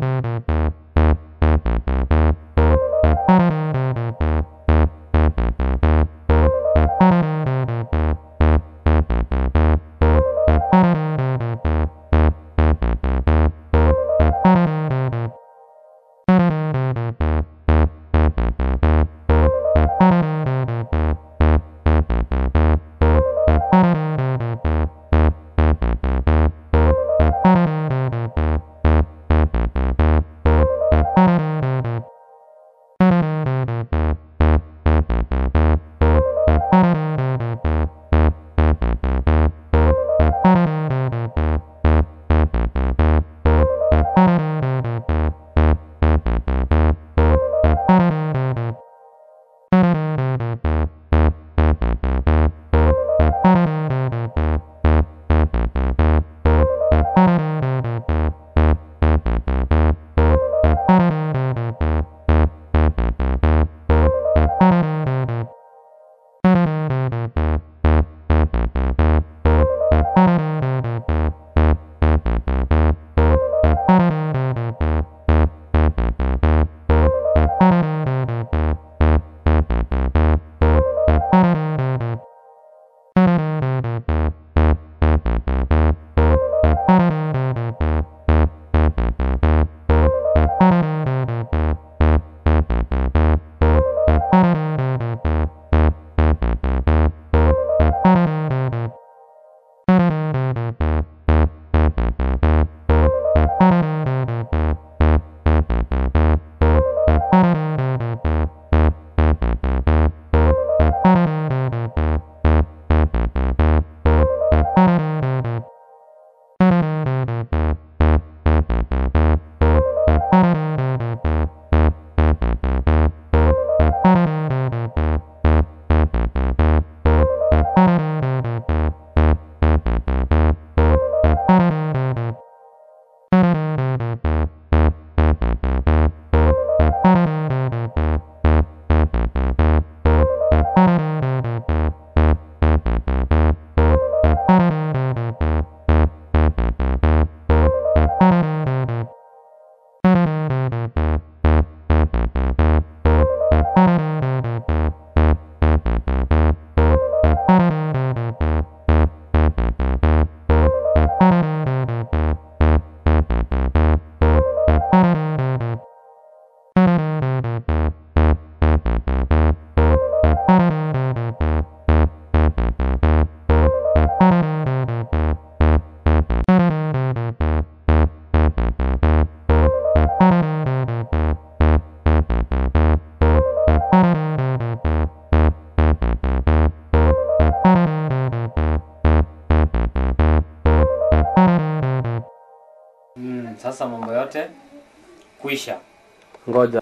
Mm, sasa mambo yote kuisha. Ngoja.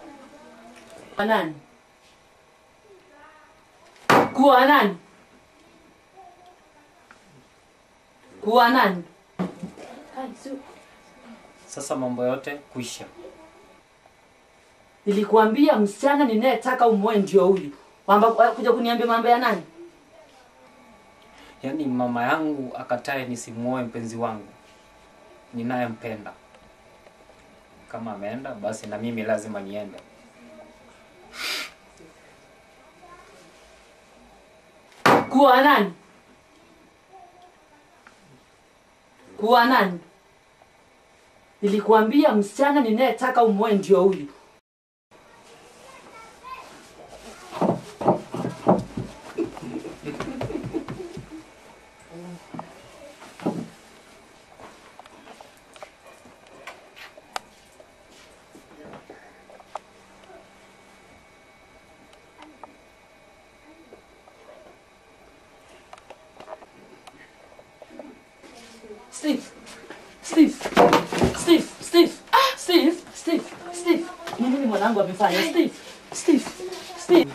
Kwa nani? Kuwa nani? Kuwa nani? Sasa mambo yote kuisha. Nilikuambia msichana ninayetaka umoe ndio huyu. Kwamba kuja kuniambia mambo ya nani? Yaani mama yangu akatae nisimuoe mpenzi wangu ninayempenda. Kama ameenda basi na mimi lazima niende. Kuwa nani? Kuwa nani? Nilikuambia msichana ninayetaka umoe ndio huyu. Steve. Steve. Steve. Steve. Ah, Steve. Steve. Steve. Ni nini mwanangu amefanya? Steve. Steve. Steve.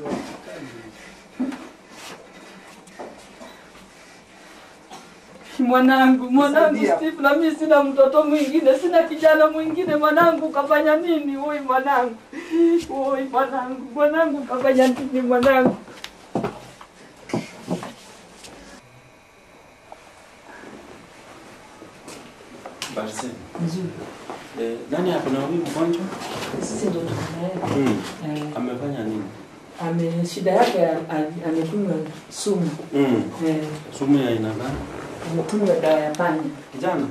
Mwanangu, mwanangu Steve, na mimi sina mtoto mwingine, sina kijana mwingine. Mwanangu kafanya nini? Oi mwanangu, oi mwanangu, mwanangu kafanya nini? Mwanangu Basi. Nzuri. Eh, nani hapo na huyu mgonjwa? sisi ndio tunaye Mm. Eh. Amefanya nini? ame shida yake a- amekunywa sumu Mm. eh, Sumu ya aina gani? amekunywa dawa ya panya. Kijana.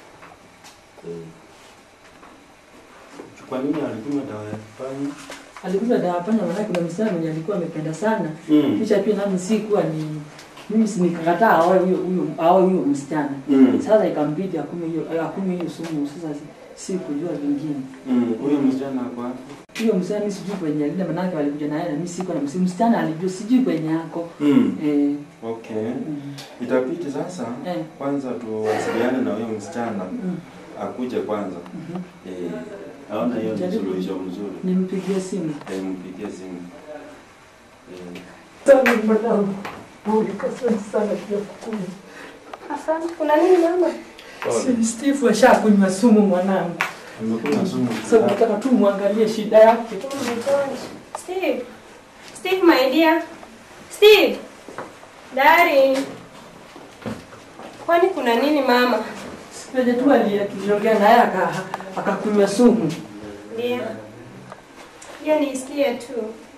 Kwa nini alikunywa dawa ya panya? Alikunywa dawa ya panya, maana kuna msichana mwenye alikuwa amependa sana Mm. kisha pia nami sikuwa ni mimi si nikakataa aoe huyo huyo aoe huyo msichana Mm. sasa ikambidi akunywe hiyo akunywe hiyo sumu. Sasa si- sikujua vingine. Mm. Huyo msichana ako wapi? Huyo msichana mimi sijui kwenye alinda, manake walikuja naye na mimi sikuwa na msi- msichana alijua sijui kwenye yako Mm. eh, Okay. Itabidi sasa Eh. kwanza tuwasiliane na huyo msichana Mm. akuje kwanza. Eh, naona hiyo ni Jaribu. suluhisho mzuri. nimpigie simu. Eh, mpigie simu. Eh, Sana mwanangu. Pole, asante sana pia kukunywa. Asante. Kuna nini mama? Pole. Steve ashakunywa sumu mwanangu. amekunywa sumu. Sasa nataka tu muangalie shida yake. Oh my gosh. Steve. Steve, my dear. Steve. Darling. Kwani kuna nini mama? Sipeje tu aliye tuliongea naye aka- akakunywa sumu. Ndio. Hiyo niisikie tu.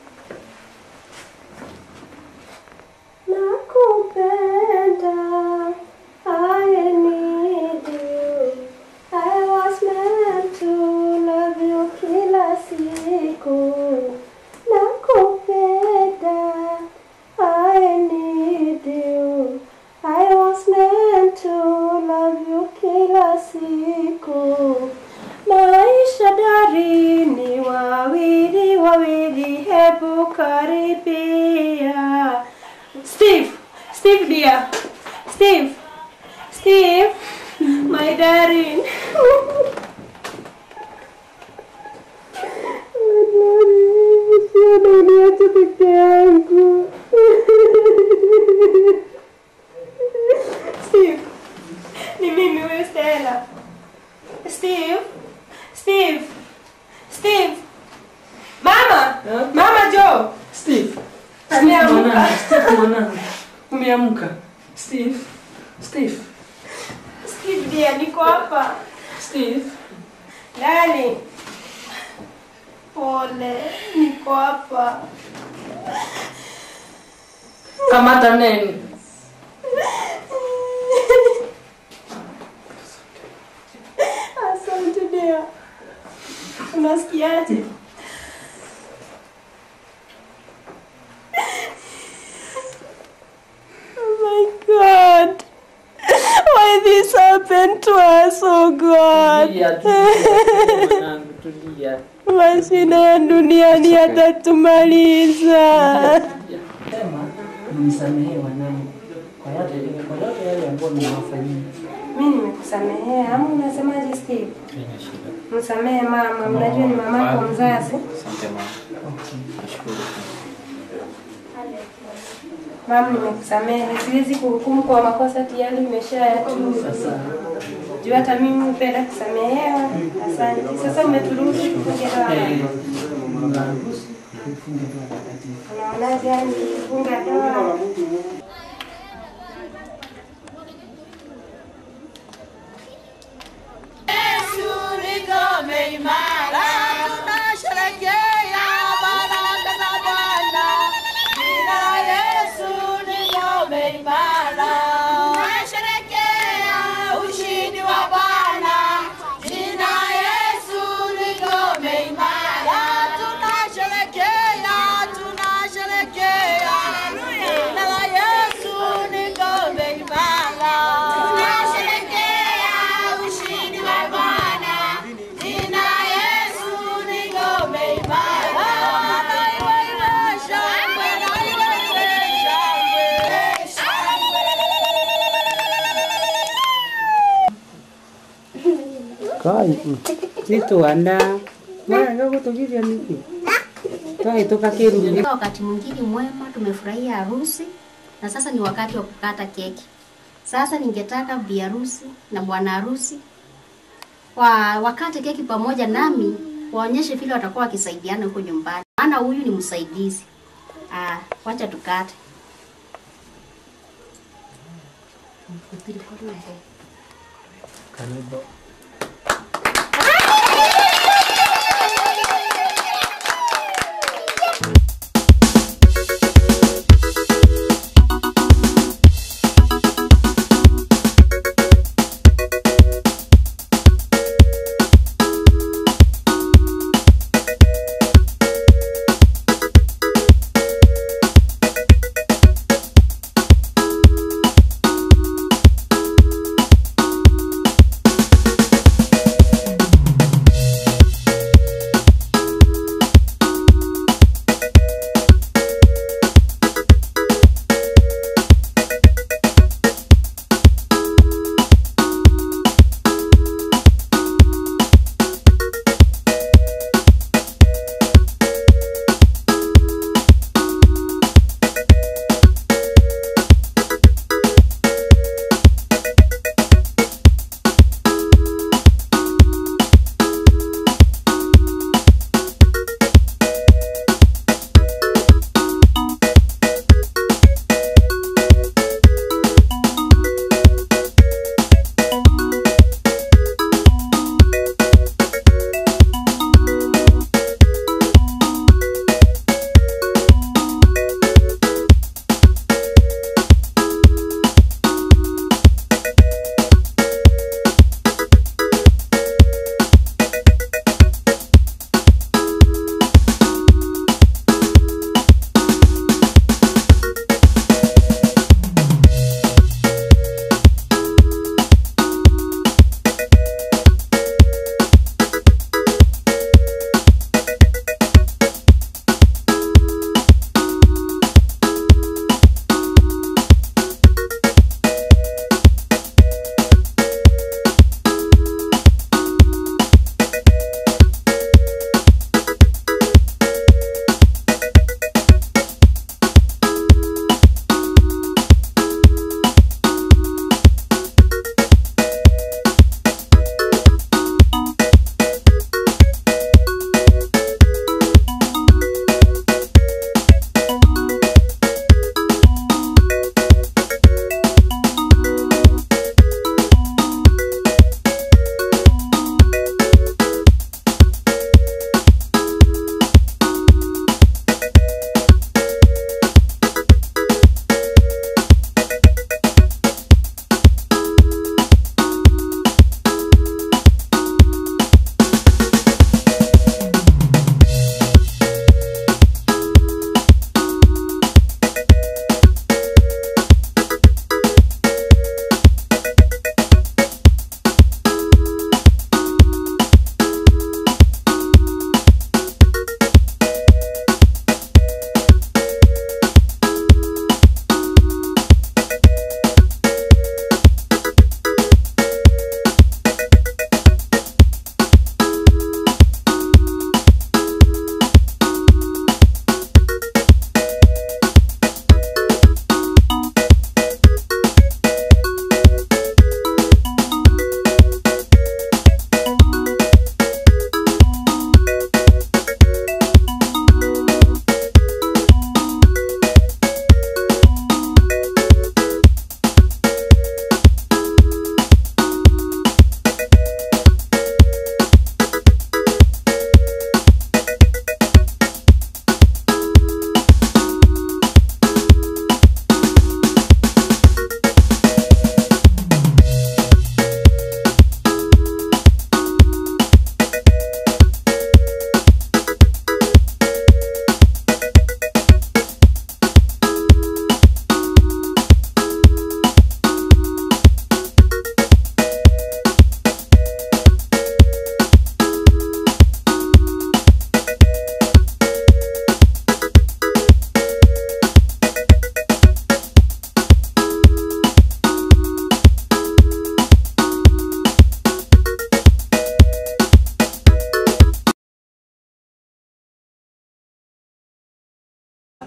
Nakupenda, I need you. I was meant to love you kila siku. Nakupenda, I need you. I was meant to love you kila siku. Maisha dari ni wawili wawili, hebu karibia. Steve, Steve dear, Steve, Steve, my darling. Uniache peke yangu. Steve, ni mimi huyu Stella. Steve, Steve, Steve. Mama, Mama Joe. Steve. Ameamka. Mwanangu, Steve mwanangu. Umeamka. Steve. Steve. Steve dear, niko hapa. Steve. Nani? Pole, niko hapa. Kamata neni. Asante dear. Unasikiaje? Oh my God. Why this happened to us, oh God? Tulia, tulia, mwanangu, tulia. Mashina ya duniani yatatumaliza. Sema, mnisamehe wanangu kwa yote kwa yote yale ambayo nimewafanyia. Mimi nimekusamehea, ama unasemaje Steve? Haina shida. Msamehe mama, mnajua ni mamako mzazi. Asante mama. Nashukuru. Mama, nimekusamehe. Siwezi kuhukumu kwa makosa tayari umeshayatuma. Juu hata mimi hupenda kusamehewa. Asante. Sasa umeturuhusu kufunga ndoa. Unaonaje yani kufunga ndoa? Yesu ni ngome imara, tunasherehekea baraka za Bwana. Jina la Yesu ni ngome imara, tunasherehekea ushindi wa Bwana. Jina la Yesu ni ngome imara, tunasherehekea, tunasherehekea. Jina la Yesu ni ngome imara, tunasherehekea ushindi wa Bwana. Jina la Yesu ni ngome imara. Na iwe iwe shangwe, na iwe iwe shangwe, shangwe. Kai, nitwana mwana gutugithia niki twai tukakirudi Wakati mwingine mwema, tumefurahia harusi na sasa ni wakati wa kukata keki. Sasa ningetaka bi harusi na bwana harusi wa wakate keki pamoja nami, waonyeshe vile watakuwa wakisaidiana huko nyumbani, maana huyu ni msaidizi. Ah, wacha tukate.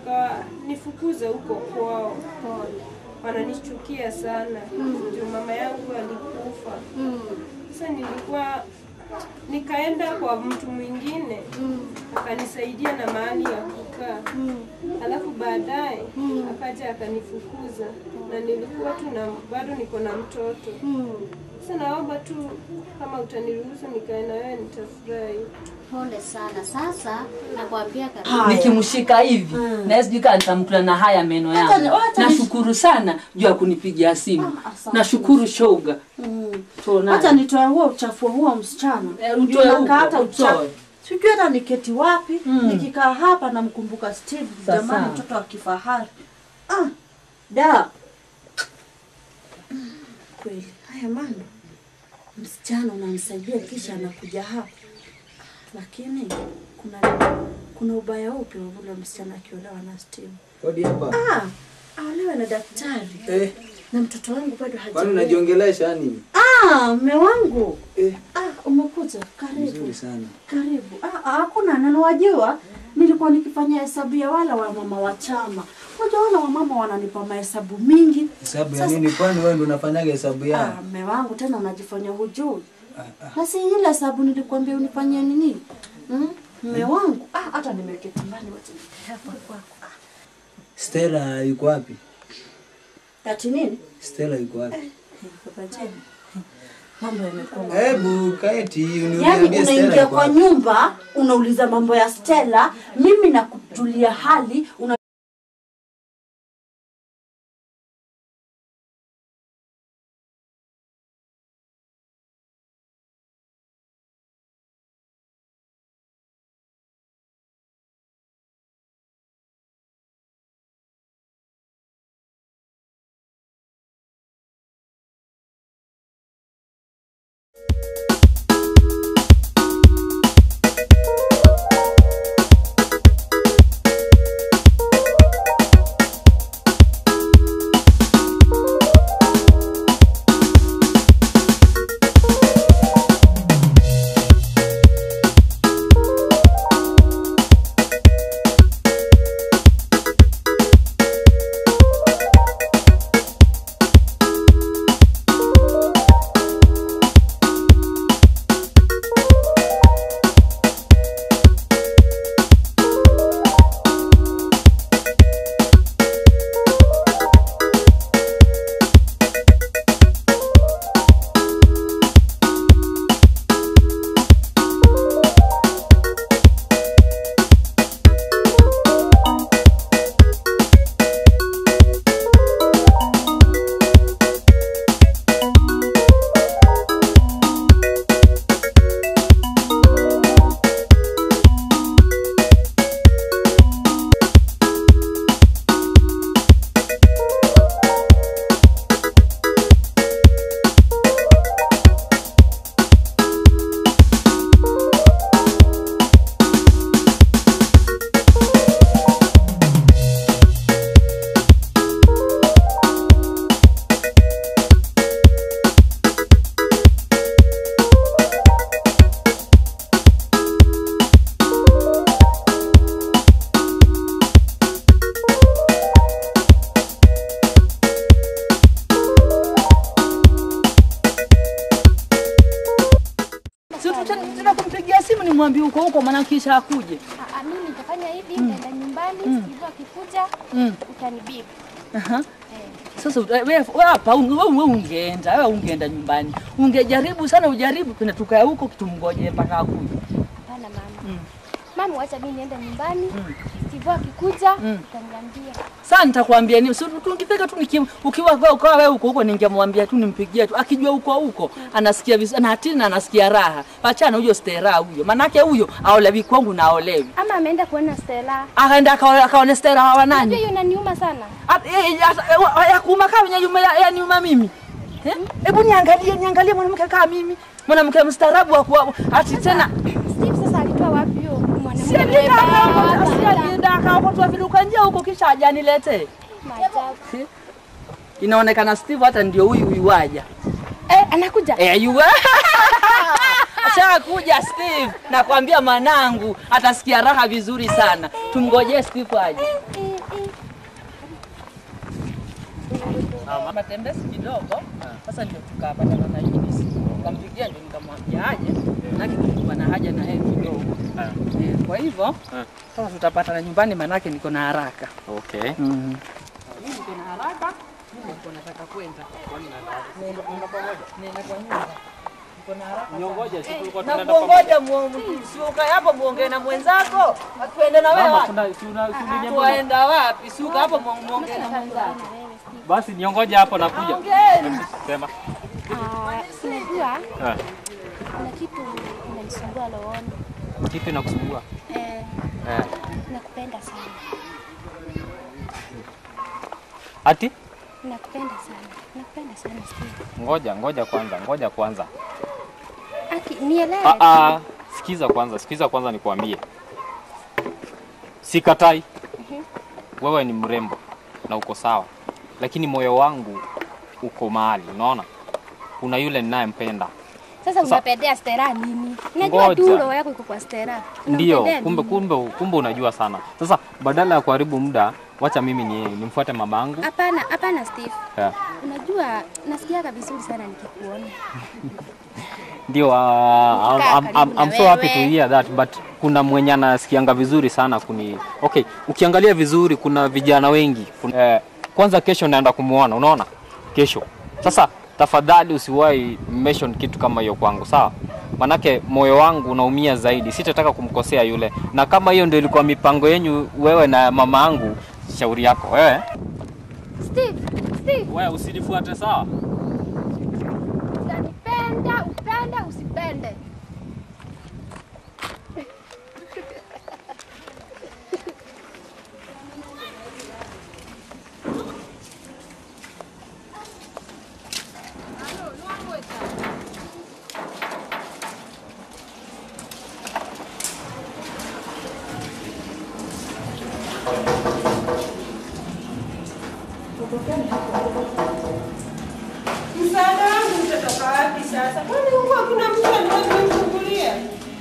wakanifukuza huko kwao. Wananichukia sana juu mama yangu alikufa. Sasa nilikuwa nikaenda kwa mtu mwingine akanisaidia na mahali ya kukaa, alafu baadaye akaja akanifukuza, na nilikuwa tu na bado niko na mtoto. Sasa naomba tu kama utaniruhusu nikae na wewe, nitafurahi. Pole sana. Sasa nakwambia kabisa. nikimshika hivi na sijui kama nitamkula na haya meno Wacha ni- yangu. wacha ni- Nashukuru sana juu ya kunipigia simu. asante. Nashukuru shoga. Mm. Tuonane. Hata nitoe huo uchafu wa huo msichana. utoe Juu nakaa huko, hata utoe. uchafu. Sijui hata niketi wapi. Nikikaa hapa namkumbuka Steve, Sasa. jamani, mtoto wa kifahari. Ah, da. Mm, Kweli. Haya mambo. Msichana unamsaidia kisha anakuja hapa. Lakini kuna kuna ubaya upi wa ule msichana akiolewa na Steve? Hodi hapa. Ah, aolewe na daktari. Eh, Na mtoto wangu bado kwani hajaolewa. unajiongelesha nini? Ah, mme wangu. Eh. Ah, umekuja. Karibu. Nzuri sana. Karibu. Ah, ah, hakuna neno wajua. Nilikuwa nikifanya hesabu ya wala wa mama wa chama. Unajua wala wa mama wananipa mahesabu mingi. Hesabu ya Sasa- nini? Kwani wewe ndio unafanyaga hesabu Ah, yao? mme wangu tena unajifanya hujui. Na si ile hesabu nilikwambia unifanyie nini? Mm? Mme wangu. Ah, hata nimeketi mbali wacha nikae hapa kwako. Stella yuko wapi? Ati nini? Stella yuko wapi? Baba Jane. Mambo yamekuwa Hebu kaeti Yaani uniambie Stella unaingia yuko kwa wapi? nyumba unauliza mambo ya Stella, mimi nakujulia hali una Si tuta- tena kumpigia simu nimwambie huko huko maana kisha akuje. Ah, mimi nitafanya hivi, Mm. nitaenda nyumbani, Mm. Steve akikuja Mm. utanibibi. Aha. Sasa uta- wewe wewe hapa un- wewe wewe ungeenda, wewe ungeenda nyumbani. Ungejaribu sana ujaribu kwenda tukae huko kitumngoje mpaka akuje. Hapana mama. Mm. Mama, wacha mimi niende nyumbani. Steve akikuja Mm. utaniambia. Sasa nitakwambia nini? Si tungifika tu niki, ukiwa kwa kwa wewe huko huko ningemwambia tu nimpigie tu. Akijua huko huko anasikia vizuri na hatina anasikia raha. Achana huyo stera huyo. Manake huyo aolewi kwangu na aolewi. Ama ameenda kuona Stella. Akaenda akaone akaone stera wa Unajua nani? hiyo inaniuma sana. At- eh, eh, ata- eh, wa- ya kuuma kama ya nyuma ya, ya nyuma mimi. Eh? Hebu niangalie niangalie mwanamke kama mimi. Mwanamke mstaarabu wa kuwa ati tena Steve sasa alitoa wapi hiyo mwanamke? Si alienda akaokota- si alienda akaokotwa viluka njia huko kisha ajanilete. Maajabu. Inaonekana Steve hata ndio huyu huyu waja. Eh, anakuja. Eh, yu Ashakuja Steve. Nakwambia manangu atasikia raha vizuri sana. Tumngojee Steve aje. Eh, matembezi kidogo. Sasa ndio tukapatana na Idris, nikampigia ndio nikamwambia aje, manake nilikuwa na haja na yeye kidogo. Eh, Kwa hivyo sasa tutapatana nyumbani, manake niko na haraka. Okay. Mimi niko na haraka, mimi niko nataka kwenda. Nenda nenda pamoja. Nenda kwa nyumba. Niko na haraka. Niongoje, si tulikuwa Na tunaenda kuongoja si ukae hapo muongee na mwenzako. Tuende na wewe Mama, wapi? kuna- si una- si uliniambia- Tuwaenda wapi? Si uka hapo mu- muongee na mwenzako. Basi niongoje hapo nakuja. Ongeni. Sema. Unajua Eh, kuna kitu inanisumbua rohoni. Kipi inakusumbua? Eh, Eh. nakupenda sana. Ati? Nakupenda sana. Nakupenda sana Steve. Ngoja, ngoja kwanza, ngoja kwanza. Aki, nielewe. Ah, ah, sikiza kwanza, sikiza kwanza nikwambie. Sikatai. Mhm. Wewe ni mrembo na uko sawa, lakini moyo wangu uko mahali, unaona? Kuna yule ninayempenda. Sasa Sasa- unapendea Stella nini? Unajua Ngoja. tu roho yako iko kwa Stella. Ndio, Unampendea kumbe nini? kumbe kumbe unajua sana. Sasa badala ya kuharibu muda, wacha mimi ni nimfuate mamangu. Hapana, hapana Steve. Yeah. Unajua nasikiaga vizuri sana nikikuona. Ndio, uh, I'm, Kaa I'm, I'm, karibu I'm na so happy to wewe. hear that but kuna mwenye anasikianga vizuri sana kuni okay, ukiangalia vizuri kuna vijana wengi kuna, eh, kwanza kesho naenda kumuona, unaona kesho. Sasa tafadhali usiwahi mention kitu kama hiyo kwangu, sawa? Manake moyo wangu unaumia zaidi, sitataka kumkosea yule, na kama hiyo ndio ilikuwa mipango yenyu wewe na mama yangu, shauri yako wewe. Steve, Steve, Wewe usinifuate sawa? utanipenda, upende, usipende. Msaada wangu utatoka wapi sasa? Kwani huku hakuna mtu anaweza kunifungulia?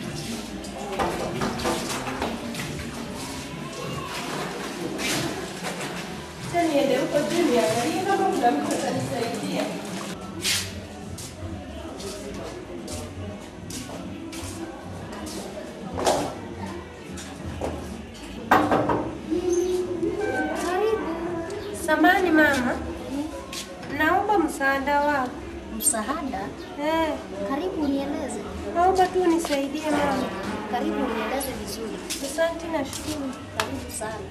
Sasa niende huko juu niangalie kama kuna mtu atanisaidia. Samani mama, naomba msaada wako. Msaada? Eh, Karibu unieleze. naomba tu unisaidie mama. Karibu unieleze vizuri. Asante na shukuru. Karibu sana.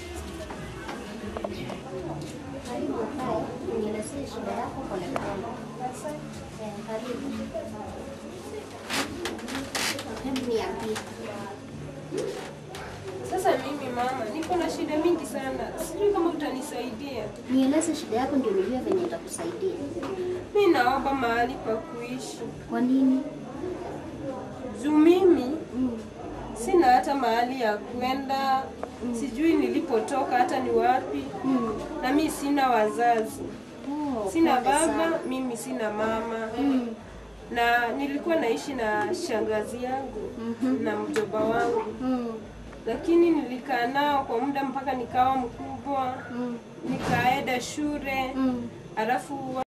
Karibu kae, unielezee shida yako polepole. Eh, Karibu. Hebu niambie. Sasa mimi mama, niko na shida mingi sana, sijui kama utanisaidia. Nieleze shida yako ndio nijue venye nitakusaidia. Mi naomba mahali pa kuishi. Kwa nini? Juu mimi sina hata mahali ya kwenda, sijui nilipotoka hata ni wapi, na mi sina wazazi, Oh, sina pole baba, sana. mimi sina mama na nilikuwa naishi na shangazi yangu na mjomba wangu lakini nilikaa nao kwa muda mpaka nikawa mkubwa nikaenda shule alafu